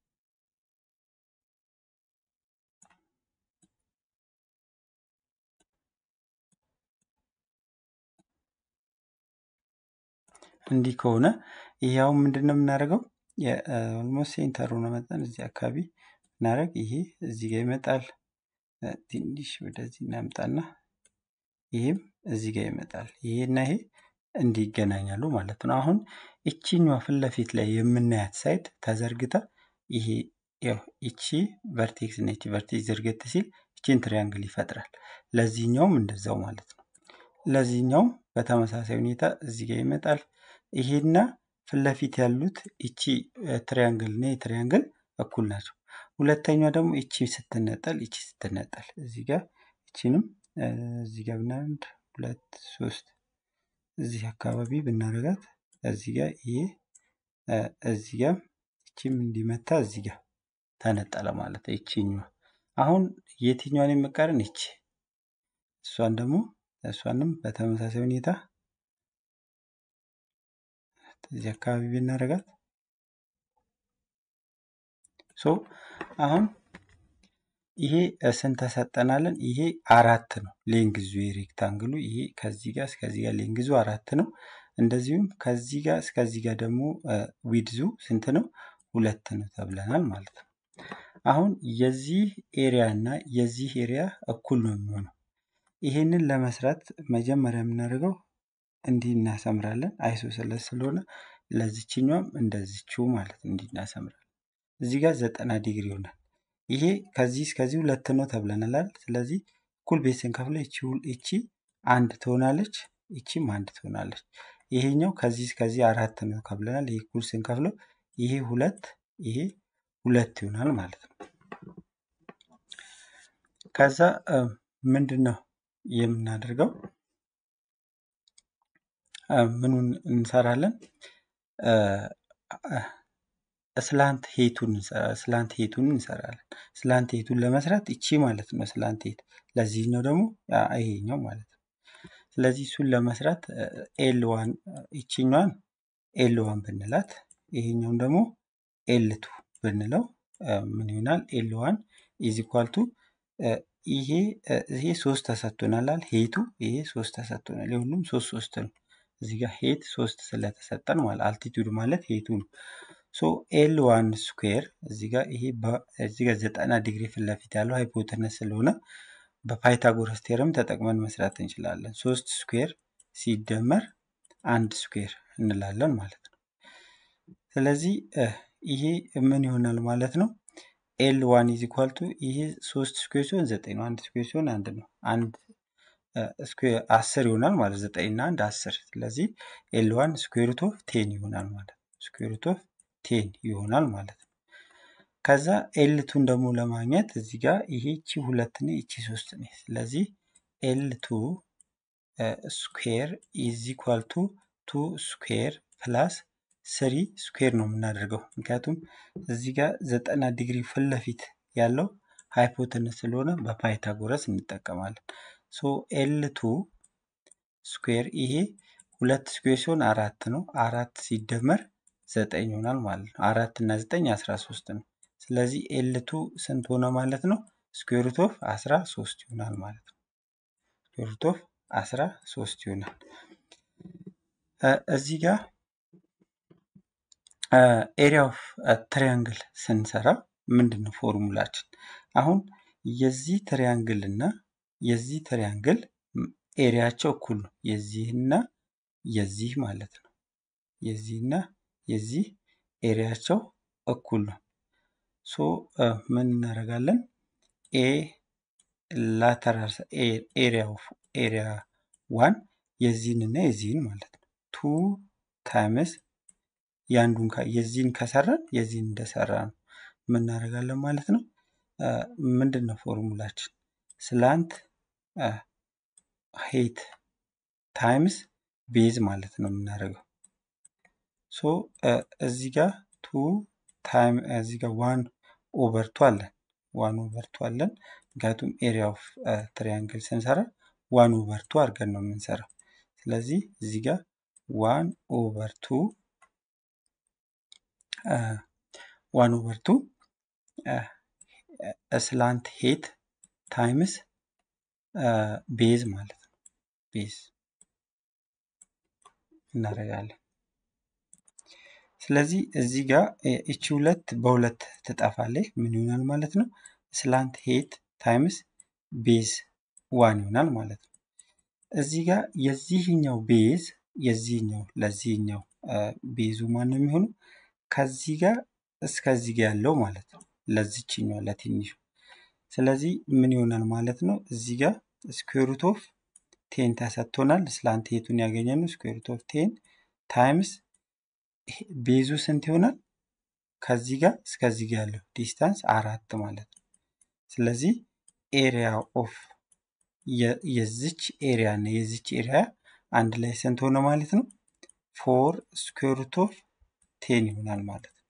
እንዲህ ከሆነ ይሄው ምንድን ነው የምናደርገው? ኦልሞስት ሴንተሩ ነው መጠን እዚህ አካባቢ እናደርግ። ይሄ እዚህ ጋር ይመጣል። ትንሽ ወደዚህ እናምጣና ይሄም እዚህ ጋር ይመጣል። ይሄና ይሄ እንዲህ ይገናኛሉ ማለት ነው። አሁን እቺኛዋ ፊት ለፊት ላይ የምናያት ሳይድ ተዘርግታ ይሄ ያው እቺ ቨርቴክስ ነች። ቨርቴክስ ዝርግት ሲል እቺን ትሪያንግል ይፈጥራል። ለዚህኛውም እንደዛው ማለት ነው። ለዚህኛውም በተመሳሳይ ሁኔታ እዚህ ጋር ይመጣል። ይሄና ፊት ለፊት ያሉት እቺ ትሪያንግል እና ትሪያንግል እኩል ናቸው። ሁለተኛዋ ደግሞ እቺ ስትነጠል እቺ ስትነጠል እዚህ ጋር እቺንም እዚህ ጋር ብናንድ ሁለት ሶስት እዚህ አካባቢ ብናረጋት እዚህ ጋር ይሄ እዚህ ጋር እቺም እንዲመታ እዚህ ጋር ተነጠለ ማለት ነው። ይቺኛዋ አሁን የትኛዋን የመቃረን ይቺ እሷን ደግሞ እሷንም በተመሳሳይ ሁኔታ እዚህ አካባቢ ብናረጋት ሶ አሁን ይሄ ስንት ተሰጠናለን? ይሄ አራት ነው ሌንግዙ የሬክታንግሉ ይሄ ከዚህ ጋር እስከዚህ ጋር ሌንግዙ አራት ነው። እንደዚሁም ከዚህ ጋር እስከዚህ ጋር ደግሞ ዊድዙ ስንት ነው? ሁለት ነው ተብለናል ማለት ነው። አሁን የዚህ ኤሪያ እና የዚህ ኤሪያ እኩል ነው የሚሆነው። ይሄንን ለመስራት መጀመሪያ የምናደርገው እንዲህ እናሰምራለን። አይሶሰለስ ስለሆነ ለዚችኛውም እንደዚችው ማለት ነው እንዲህ እናሰምራለን። እዚህ ጋር ዘጠና ዲግሪ ይሆናል። ይሄ ከዚህ እስከዚህ ሁለት ነው ተብለናል። ስለዚህ እኩል ቤት ስንከፍለው ይቺ አንድ ትሆናለች፣ ይቺም አንድ ትሆናለች። ይሄኛው ከዚህ እስከዚህ አራት ነው ከብለናል። ይሄ እኩል ስንከፍለው ይሄ ሁለት ይሄ ሁለት ይሆናል ማለት ነው። ከዛ ምንድን ነው የምናደርገው? ምኑን እንሰራለን? ስላንት ሄቱን ስላንት ሄቱን እንሰራለን። ስላንት ሄቱን ለመስራት እቺ ማለት ነው ስላንት ሄት፣ ለዚህኛው ደግሞ ይሄኛው ማለት ነው። ስለዚህ እሱን ለመስራት ኤል ዋን ይችኛዋን ኤል ዋን ብንላት ይሄኛውን ደግሞ ኤል ቱ ብንለው ምን ይሆናል? ኤል ዋን ኢዝ ኢኳል ቱ ይሄ ይሄ ሶስት ተሰጥቶናል። ሄቱ ይሄ ሶስት ተሰጥቶናል። የሁሉም ሶስት ሶስት ነው። እዚህ ጋር ሄት ሶስት ስለተሰጠን ማለት አልቲቱድ ማለት ሄቱ ነው። ሶ ኤል ዋን ስኩዌር እዚህ ጋር ይሄ እዚህ ጋር ዘጠና ዲግሪ ፊት ለፊት ያለው ሃይፖተነስ ስለሆነ በፓይታጎረስ ቴርም ተጠቅመን መስራት እንችላለን። ሶስት ስኩዌር ሲደመር አንድ ስኩዌር እንላለን ማለት ነው። ስለዚህ ይሄ ምን ይሆናል ማለት ነው? ኤል ዋን ኢዝ ኢኳል ቱ ይሄ ሶስት ስኩዌር ሲሆን ዘጠኝ ነው። አንድ ስኩዌር ሲሆን አንድ ነው። አንድ ስኩዌር አስር ይሆናል ማለት ዘጠኝ እና አንድ አስር። ስለዚህ ኤል ዋን ስኩዌር ሩት ኦፍ ቴን ይሆናል ማለት ነው። ስኩዌር ሩት ኦፍ ቴን ይሆናል ማለት ነው። ከዛ ኤልቱን ደግሞ ለማግኘት እዚህ ጋር ይሄ እቺ ሁለት ነው፣ እቺ ሶስት ነው። ስለዚህ ኤልቱ ስኩዌር ኢዝ ኢኳል ቱ ቱ ስኩዌር ፕላስ ስሪ ስኩዌር ነው የምናደርገው። ምክንያቱም እዚህ ጋር ዘጠና ዲግሪ ፊት ለፊት ያለው ሃይፖተነስ ስለሆነ በፓይታጎረስ እንጠቀማለን። ሶ ኤልቱ ስኩዌር ይሄ ሁለት ስኩዌር ሲሆን አራት ነው። አራት ሲደመር ዘጠኝ ይሆናል ማለት ነው። አራት እና ዘጠኝ አስራ ሶስት ነው። ስለዚህ ኤልቱ ስንት ሆነ ማለት ነው? ስኩዌር ሩት ኦፍ አስራ ሶስት ይሆናል ማለት ነው። ስኩዌር ሩት ኦፍ አስራ ሶስት ይሆናል። እዚህ ጋር ኤሪያ ኦፍ ትሪያንግል ስንሰራ ምንድን ነው ፎርሙላችን? አሁን የዚህ ትሪያንግል እና የዚህ ትሪያንግል ኤሪያቸው እኩል ነው። የዚህና የዚህ ማለት ነው። የዚህና የዚህ ኤሪያቸው እኩል ነው። ሶ ምን እናደርጋለን? ኤ ላተራል ኤሪያ ኦፍ ኤሪያ ዋን የዚህን እና የዚህን ማለት ነው ቱ ታይምስ የአንዱን የዚህን ከሰራን የዚህን እንደሰራ ነው የምናደርጋለን ማለት ነው። ምንድን ነው ፎርሙላችን? ስላንት ሄት ታይምስ ቤዝ ማለት ነው የምናደርገው። ሶ እዚህ ጋር ቱ ታይም እዚህ ጋር ዋን ኦቨር ቱ አለን ዋን ኦቨር ቱ አለን። ምክንያቱም ኤሪያ ኦፍ ትሪያንግል ስንሰራ ዋን ኦቨር ቱ አድርገን ነው የምንሰራው። ስለዚህ እዚህ ጋር ዋን ኦቨር ቱ ዋን ኦቨር ቱ ስላንት ሄት ታይምስ ቤዝ ማለት ነው። ቤዝ እናደርጋለን። ስለዚህ እዚህ ጋር እቺ ሁለት በሁለት ትጠፋለች። ምን ይሆናል ማለት ነው? ስላንት ሄት ታይምስ ቤዝ ዋን ይሆናል ማለት ነው። እዚህ ጋር የዚህኛው ቤዝ የዚህኛው ለዚህኛው ቤዙ ማን ነው የሚሆነው? ከዚህ ጋር እስከዚህ ጋር ያለው ማለት ነው። ለዚችኛው ለትንሹ ስለዚህ ምን ይሆናል ማለት ነው? እዚህ ጋር ስኩዌር ሩት ኦፍ ቴን ተሰጥቶናል። ስላንት ሄቱን ያገኘነው ስኩዌር ሩት ኦፍ ቴን ታይምስ ቤዙ ስንት ይሆናል? ከዚህ ጋር እስከዚህ ጋር ያለው ዲስታንስ አራት ማለት ነው። ስለዚህ ኤሪያ ኦፍ የዚች ኤሪያ እና የዚች ኤሪያ አንድ ላይ ስንት ሆነ ማለት ነው? ፎር ስኩዌር ሩት ኦፍ ቴን ይሆናል ማለት ነው።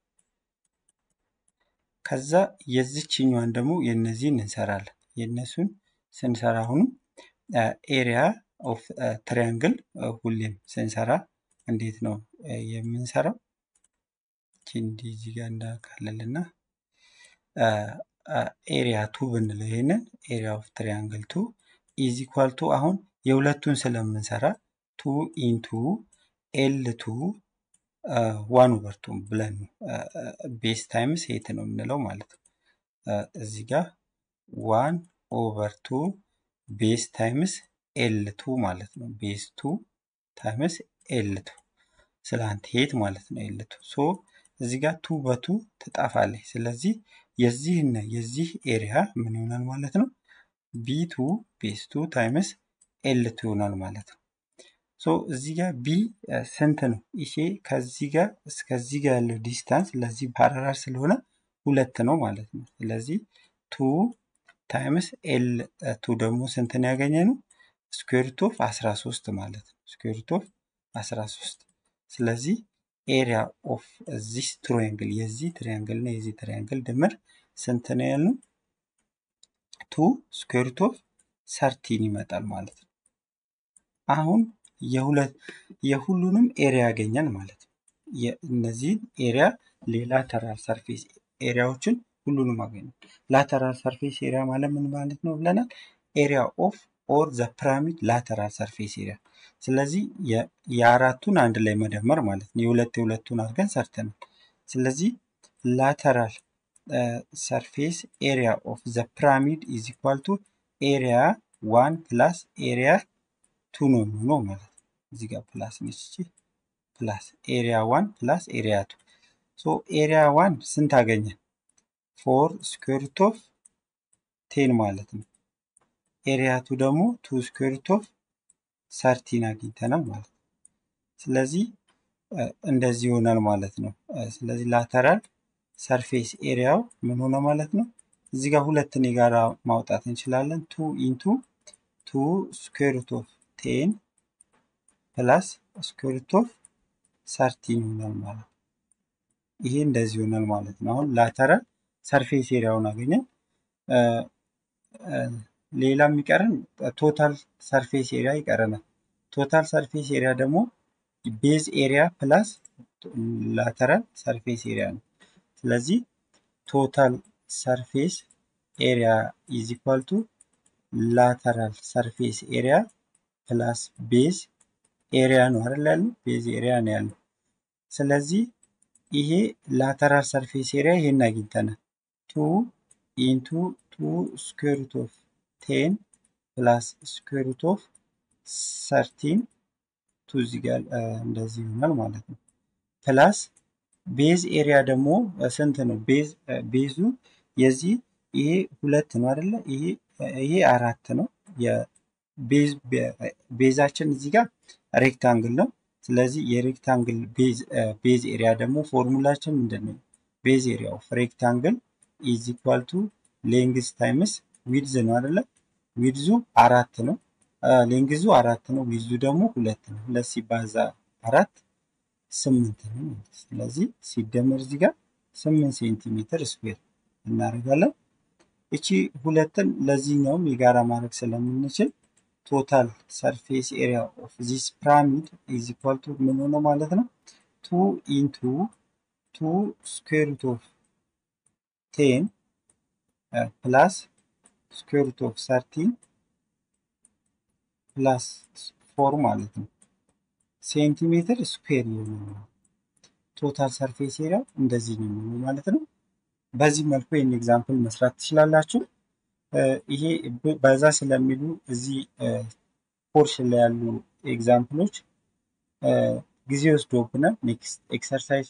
ከዛ የዚችኛዋን ደግሞ የነዚህን እንሰራለን። የእነሱን ስንሰራ አሁንም ኤሪያ ኦፍ ትሪያንግል ሁሌም ስንሰራ እንዴት ነው የምንሰራው? እንዲህ እዚህ ጋር እንዳካለልና ኤሪያ ቱ ብንለው ይሄንን ኤሪያ ኦፍ ትሪያንግል ቱ ኢዝ ኢኳል ቱ አሁን የሁለቱን ስለምንሰራ ቱ ኢንቱ ኤል ቱ ዋን ኦቨር ቱ ብለን ቤስ ታይምስ ሄት ነው የምንለው ማለት ነው። እዚህ ጋር ዋን ኦቨር ቱ ቤስ ታይምስ ኤል ቱ ማለት ነው። ቤስ ቱ ታይምስ ኤል ቱ ስላንት ሄት ማለት ነው። ኤል ቱ ሶ እዚህ ጋር ቱ በቱ ትጣፋለች። ስለዚህ የዚህና የዚህ ኤሪያ ምን ይሆናል ማለት ነው? ቢ ቱ ቤስ ቱ ታይምስ ኤል ቱ ይሆናል ማለት ነው። ሶ እዚህ ጋር ቢ ስንት ነው? ይሄ ከዚህ ጋር እስከዚህ ጋር ያለው ዲስታንስ ለዚህ ፓራላል ስለሆነ ሁለት ነው ማለት ነው። ስለዚህ ቱ ታይምስ ኤል ቱ ደግሞ ስንትን ያገኘ ነው? ስኩዌርት ኦፍ 13 ማለት ነው። ስኩዌርት ኦፍ 13 ስለዚህ ኤሪያ ኦፍ ዚስ ትሪያንግል የዚህ ትሪያንግል እና የዚህ ትሪያንግል ድምር ስንት ነው ያልነው? ቱ ስኩዌርት ኦፍ ሰርቲን ይመጣል ማለት ነው። አሁን የሁለት የሁሉንም ኤሪያ ያገኛል ማለት ነው። እነዚህን ኤሪያ ሌላተራል ሰርፌስ ኤሪያዎችን ሁሉንም አገኛል። ላተራል ሰርፌስ ኤሪያ ማለት ምን ማለት ነው ብለናል? ኤሪያ ኦፍ ኦር ዘ ፒራሚድ ላተራል ሰርፌስ ኤሪያ። ስለዚህ የአራቱን አንድ ላይ መደመር ማለት ነው። የሁለት የሁለቱን አድርገን ሰርተናል። ስለዚህ ላተራል ሰርፌስ ኤሪያ ኦፍ ዘ ፒራሚድ ኢዝ ኢኳል ቱ ኤሪያ ዋን ፕላስ ኤሪያ ቱ ነው የሚሆነው ማለት ነው። እዚህ ጋር ፕላስ ነች እቺ ፕላስ ኤሪያ ዋን ፕላስ ኤሪያ ቱ ሶ ኤሪያ ዋን ስንት አገኘን? ፎር ስኩዌርት ኦፍ ቴን ማለት ነው። ኤሪያ ቱ ደግሞ ቱ ስኩዌርት ኦፍ ሰርቲን አግኝተናል ማለት ነው። ስለዚህ እንደዚህ ይሆናል ማለት ነው። ስለዚህ ላተራል ሰርፌስ ኤሪያው ምን ሆነ ማለት ነው? እዚህ ጋር ሁለትን የጋራ ማውጣት እንችላለን። ቱ ኢንቱ ቱ ስኩዌርት ኦፍ ቴን ፕላስ ስኩዌርት ኦፍ ሰርቲን ይሆናል ማለት ነው። ይሄ እንደዚህ ይሆናል ማለት ነው። አሁን ላተራል ሰርፌስ ኤሪያውን አገኘን። ሌላ የሚቀረን ቶታል ሰርፌስ ኤሪያ ይቀረናል። ቶታል ሰርፌስ ኤሪያ ደግሞ ቤዝ ኤሪያ ፕላስ ላተራል ሰርፌስ ኤሪያ ነው። ስለዚህ ቶታል ሰርፌስ ኤሪያ ኢዝ ኢኳል ቱ ላተራል ሰርፌስ ኤሪያ ፕላስ ቤዝ ኤሪያ ነው አይደል ያለው? ቤዝ ኤሪያ ነው ያለው። ስለዚህ ይሄ ላተራል ሰርፌስ ኤሪያ ይሄን አግኝተናል። ቱ ኢንቱ ቱ ስኩዌርት ኦፍ ቴን ፕላስ ስኩዌርት ኦፍ ሰርቲን ቱ እዚህ ጋር እንደዚህ ይሆናል ማለት ነው። ፕላስ ቤዝ ኤሪያ ደግሞ ስንት ነው? ቤዝ ቤዙ የዚህ ይሄ ሁለት ነው አይደለ? ይሄ ይሄ አራት ነው። ቤዛችን እዚህ ጋር ሬክታንግል ነው። ስለዚህ የሬክታንግል ቤዝ ኤሪያ ደግሞ ፎርሙላችን ምንድን ነው? ቤዝ ኤሪያ ኦፍ ሬክታንግል ኢዝ ኢኳል ቱ ሌንግዝ ታይምስ ዊድዝ ነው አይደለ? ዊድዙ አራት ነው። ሌንግዙ አራት ነው። ዊድዙ ደግሞ ሁለት ነው። ሁለት ሲባዛ አራት ስምንት ነው። ስለዚህ ሲደመር እዚህ ጋር ስምንት ሴንቲሜትር ስኩዌር እናደርጋለን። እቺ ሁለትን ለዚህኛውም የጋራ ማድረግ ስለምንችል ቶታል ሰርፌስ ኤሪያ ኦፍ ዚስ ፒራሚድ ኢዝ ኢኳል ቱ ምን ሆነ ማለት ነው? ቱ ኢንቱ ቱ ስኩዌር ሩት ኦፍ ቴን ፕላስ ስኩዌር ሩት ኦፍ ሰርቲን ፕላስ ፎር ማለት ነው ሴንቲሜትር ስኩዌር የሚሆነው ቶታል ሰርፌስ ኤሪያ እንደዚህ ነው የሚሆነው ማለት ነው። በዚህ መልኩ ይህን ኤግዛምፕል መስራት ትችላላችሁ። ይሄ በዛ ስለሚሉ እዚህ ፖርሽን ላይ ያሉ ኤግዛምፕሎች ጊዜ ወስዶብናል። ኔክስት ኤክሰርሳይዝ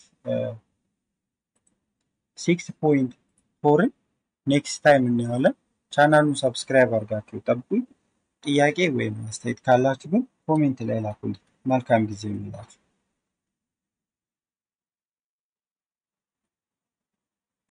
ሲክስ ፖይንት ፎርን ኔክስት ታይም እናየዋለን። ቻናሉን ሰብስክራይብ አድርጋችሁ ጠብቁኝ። ጥያቄ ወይም አስተያየት ካላችሁ ግን ኮሜንት ላይ ላኩልኝ። መልካም ጊዜ ይሁንላችሁ።